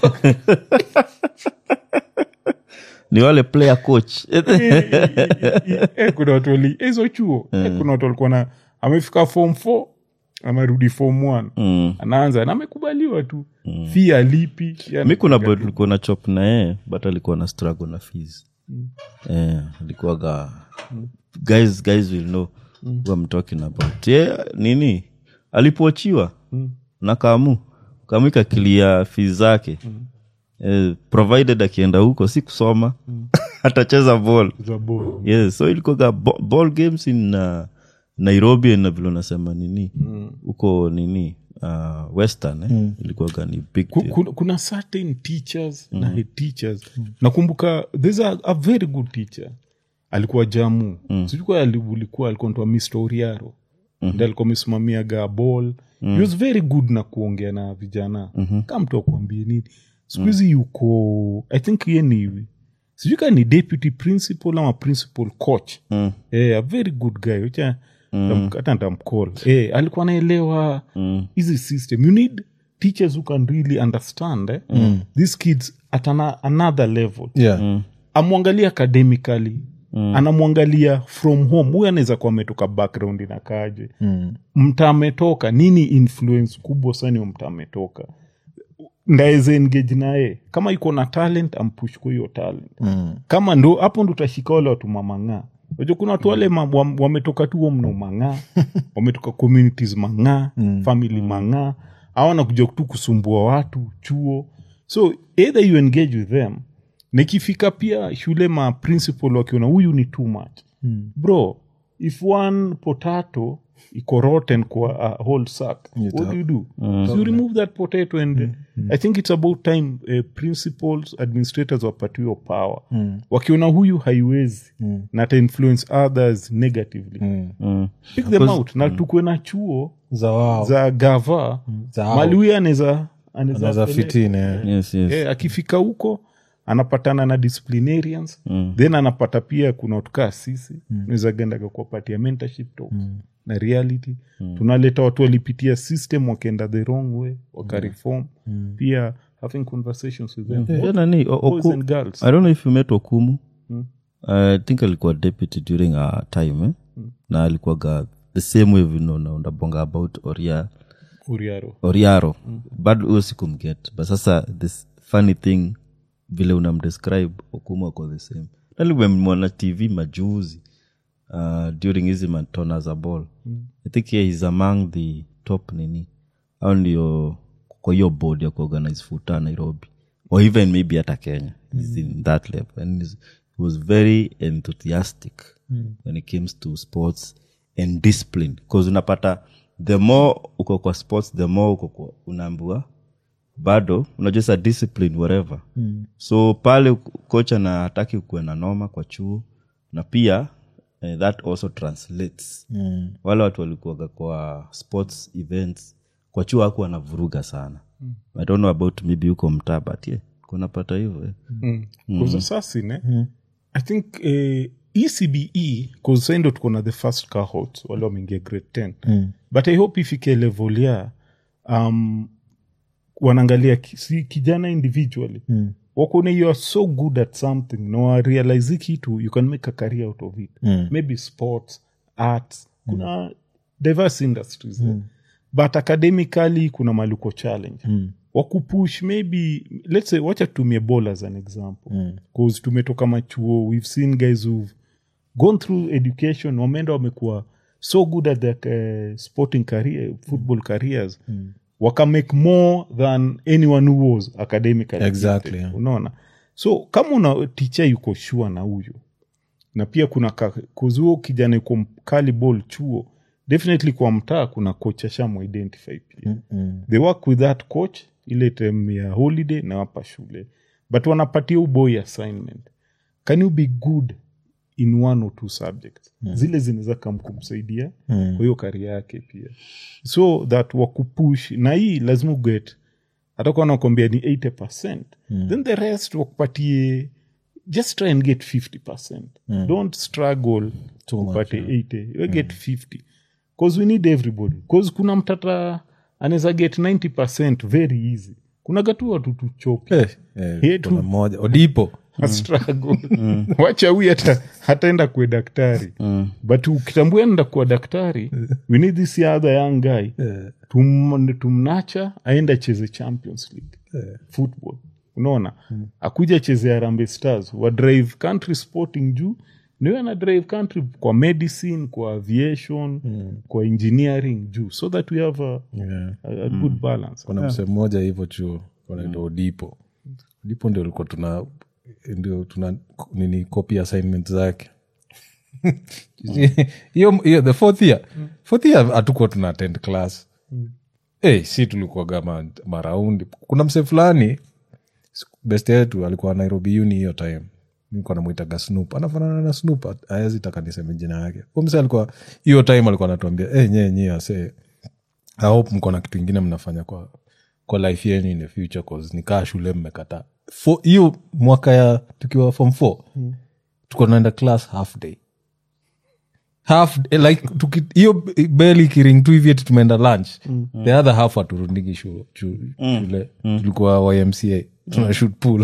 ni wale player coach Eh, kuna watu wali hizo chuo Eh, kuna watu walikuwa na amefika form 4 amerudi form 1 mm. anaanza na amekubaliwa tu fi alipi mi kuna boy tulikuwa na chop na yeye but alikuwa na struggle na fees eh, alikuwaga guys guys will know who I'm talking about yeah, nini alipoachiwa na kamu kamu ikakilia fees zake eh, provided akienda huko si kusoma atacheza ball za ball. yes so ilikuwaga bo- ball games in uh, nairobi na vile unasema nini huko nini uh, western eh? ilikuwaga ni big Ku- deal. kuna, kuna certain teachers na head teachers nakumbuka there's a, a very good teacher alikuwa jamu mm. sijui alikuwa alikuwa ntoa Mr. Oriaro mm-hmm. alikuwa amesimamiaga ball he was very good na kuongea na vijana mm-hmm. kama mtu akuambie nini siku hizi yuko i think ye ni sijui kaa ni deputy principal ama principal coach Mm. eh, a very good guy Wacha ndam- hata ntamcall eh, alikuwa anaelewa hizi system you need teachers who can really understand eh? these kids at ana, another level yeah. amwangalia academically anamwangalia from home huyu anaweza kuwa ametoka background inakaje mm. mta ametoka nini influence kubwa sana hiyo mta ametoka ndaeze engage naye kama iko na talent ampush kwa hiyo talent mm. kama ndo hapo ndo utashika wale watu mamang'aa Unajua kuna watu wale ma- wam- wametoka tu huo mno mang'aa wametoka communities mang'aa family mang'aa au wanakuja tu kusumbua watu chuo so either you engage with them nikifika pia shule ma principal wakiona huyu ni too much bro if one potato iko rotten kwa a whole sack what do you do so you remove that potato and uh, i think it's about time uh, principals administrators wapatiwe power wakiona huyu haiwezi na ata influence others negatively Mm. pick them out na tukuwe na chuo za wao za gava Za hao. mali huyu anaweza anaweza fitine yes, yes. Eh, akifika huko anapatana na disciplinarians mm. then anapata pia kuna watukaa sisi mm. naweza gendaga kuwapatia mentorship talks mm. na reality mm. tunaleta watu walipitia system wakaenda the wrong way wakareform mm. pia having conversations with them Yeah, nani, o- boys Oku- and girls i don't know if you met okumu i think alikuwa deputy during our time eh? na alikuwaga the same way vino unabonga about oria uriaro oriaro bado huyo sikumget but sasa this funny thing vile unamdescribe okumu ako the same nalimemwona tv majuzi uh, during hizi matona za ball i think yeah, he's among the top nini au ndio kwa hiyo board ya kuorganize futa nairobi or even maybe hata kenya he's in that level and he's- he was very enthusiastic when it comes to sports and discipline bcause unapata the more uko kwa sports the more uko kwa unaambua bado unajua sa discipline whatever mm. so pale kocha na hataki kuwe na noma kwa chuo na pia eh, that also translates mm. wale watu walikuwaga kwa sports events kwa chuo aku wanavuruga sana mm. i don't know about maybe huko mtaa but yeah kunapata hivyo eh. mm. mm. assassin eh? i think eh, ecbe cause saindo tuko na the first cohort wale wameingia grade 10 mm. but i hope ifike level ya um, wanaangalia ki- si kijana individually mm. wakone you are so good at something na warealize hii kitu you can make a career out of it mm. maybe sports arts kuna diverse industries mm. but academically kuna maluko challenge mm wakupush maybe let's say wacha tutumie ball as an example bcause tumetoka machuo we've seen guys who've gone through education wameenda wamekuwa so good at their uh, sporting career football careers mm. wakamake more than anyone who was academically Exactly, gifted. yeah. unaona so kama una ticha yuko shua na huyu na pia kuna ka- kuzuo kijana yuko mkali ball chuo definitely kwa mtaa kuna coach ashamuidentify pia mm-hmm. they work with that coach ile time ya holiday na wapa shule but wanapatia uboy assignment can you be good in one or two subjects mm. zile zinaweza kam kumsaidia mm. kwa hiyo karia yake pia so that wakupush na hii lazima uget hatakuwa nakwambia ni 80 mm. then the rest wakupatie just try and get 50 mm. don't struggle upate 80 you get 50 bcause we need everybody bcause kuna mtata anaweza get 90 very easy kuna gatu watu tuchopi Eh, eh, Yetu. kuna mmoja odipo a struggle wacha huyu hata hataenda kuwe daktari but ukitambua enda kuwa daktari we need this other young guy tum, tumnacha aende acheze champions league football unaona akuja acheze arambe stars wa drive country sporting juu niwe ana drive country kwa medicine kwa aviation kwa engineering juu so that we have a, Yeah. a, a good balance kuna msee mmoja hivyo chuo wanaitwa odipo odipo ndio ulikuwa tuna ndio tuna nini copy assignment zake hiyo hiyo the fourth year fourth year hatukuwa tuna attend class hey, si tulikuwaga ma, maraundi kuna msee fulani best yetu alikuwa nairobi uni hiyo time nilikuwa namwitaga snoop anafanana na snoop awezi taka niseme jina yake Huyo msee alikuwa hiyo time alikuwa anatuambia hey, nyee nyee asee I hope mko na kitu ingine mnafanya kwa kwa life yenu in the future cause nikaa shule mmekataa Fo- hiyo mwaka ya tukiwa form four mm. tuko naenda class half day half eh, like tuki- hiyo beli ikiring tu hivi eti tumeenda lunch the other half aturundiki shu, shu, shule tulikuwa ymca tuna shoot pool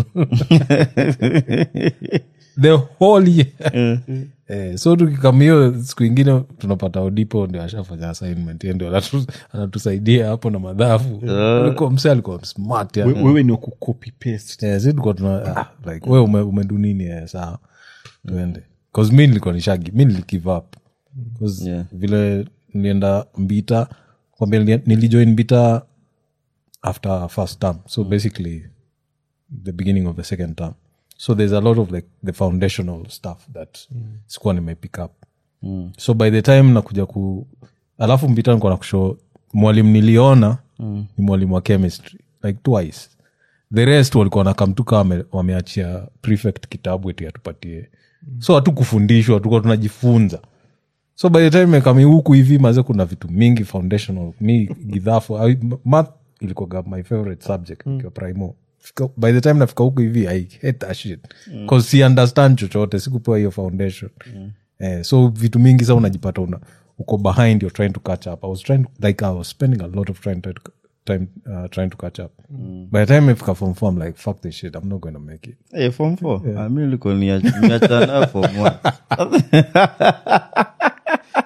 the whole year Eh, so tukikam hiyo siku ingine tunapata odipo ndio ashafanya assignment yeye ndio anatu- anatusaidia hapo na madhafu alikuwa mse alikuwa smart yani. We- wewe ni wakucopy paste Eh, si tulikuwa tuna ah, like we ume, umedu nini eh, sawa tuende bcause mi nilikuwa nishagi mi niligive up 'Cause Yeah. vile nilienda mbita kwambia nilia- nilijoin mbita after first term so basically the beginning of the second term so there's a lot of like the foundational stuff that sikuwa nimepick up so by the time nakuja ku alafu mbita nikuwa nakusho mwalimu niliona ni mwalimu wa chemistry like twice the rest walikuwa nakamtuka wame, wameachia prefect kitabu eti atupatie so hatu kufundishwa tukuwa tunajifunza so by the time mekami huku hivi maze kuna vitu mingi foundational mi gidhafu I- math ilikuwaga my favorite subject nikiwa primo Fika- by the time nafika huku hivi i hate that shit cause si understand chochote sikupewa hiyo foundation eh, so vitu mingi sa unajipata una uko behind you're trying to catch up i was trying like i was spending a lot of time, to, time uh, trying to catch up by the time ifika form four i'm like fuck this shit i'm not going to make it Hey, form four Ah, mi liko niachana form one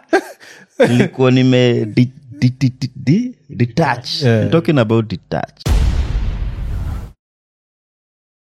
nilikuwa nime di- di- di- di- di- detach I'm talking about detach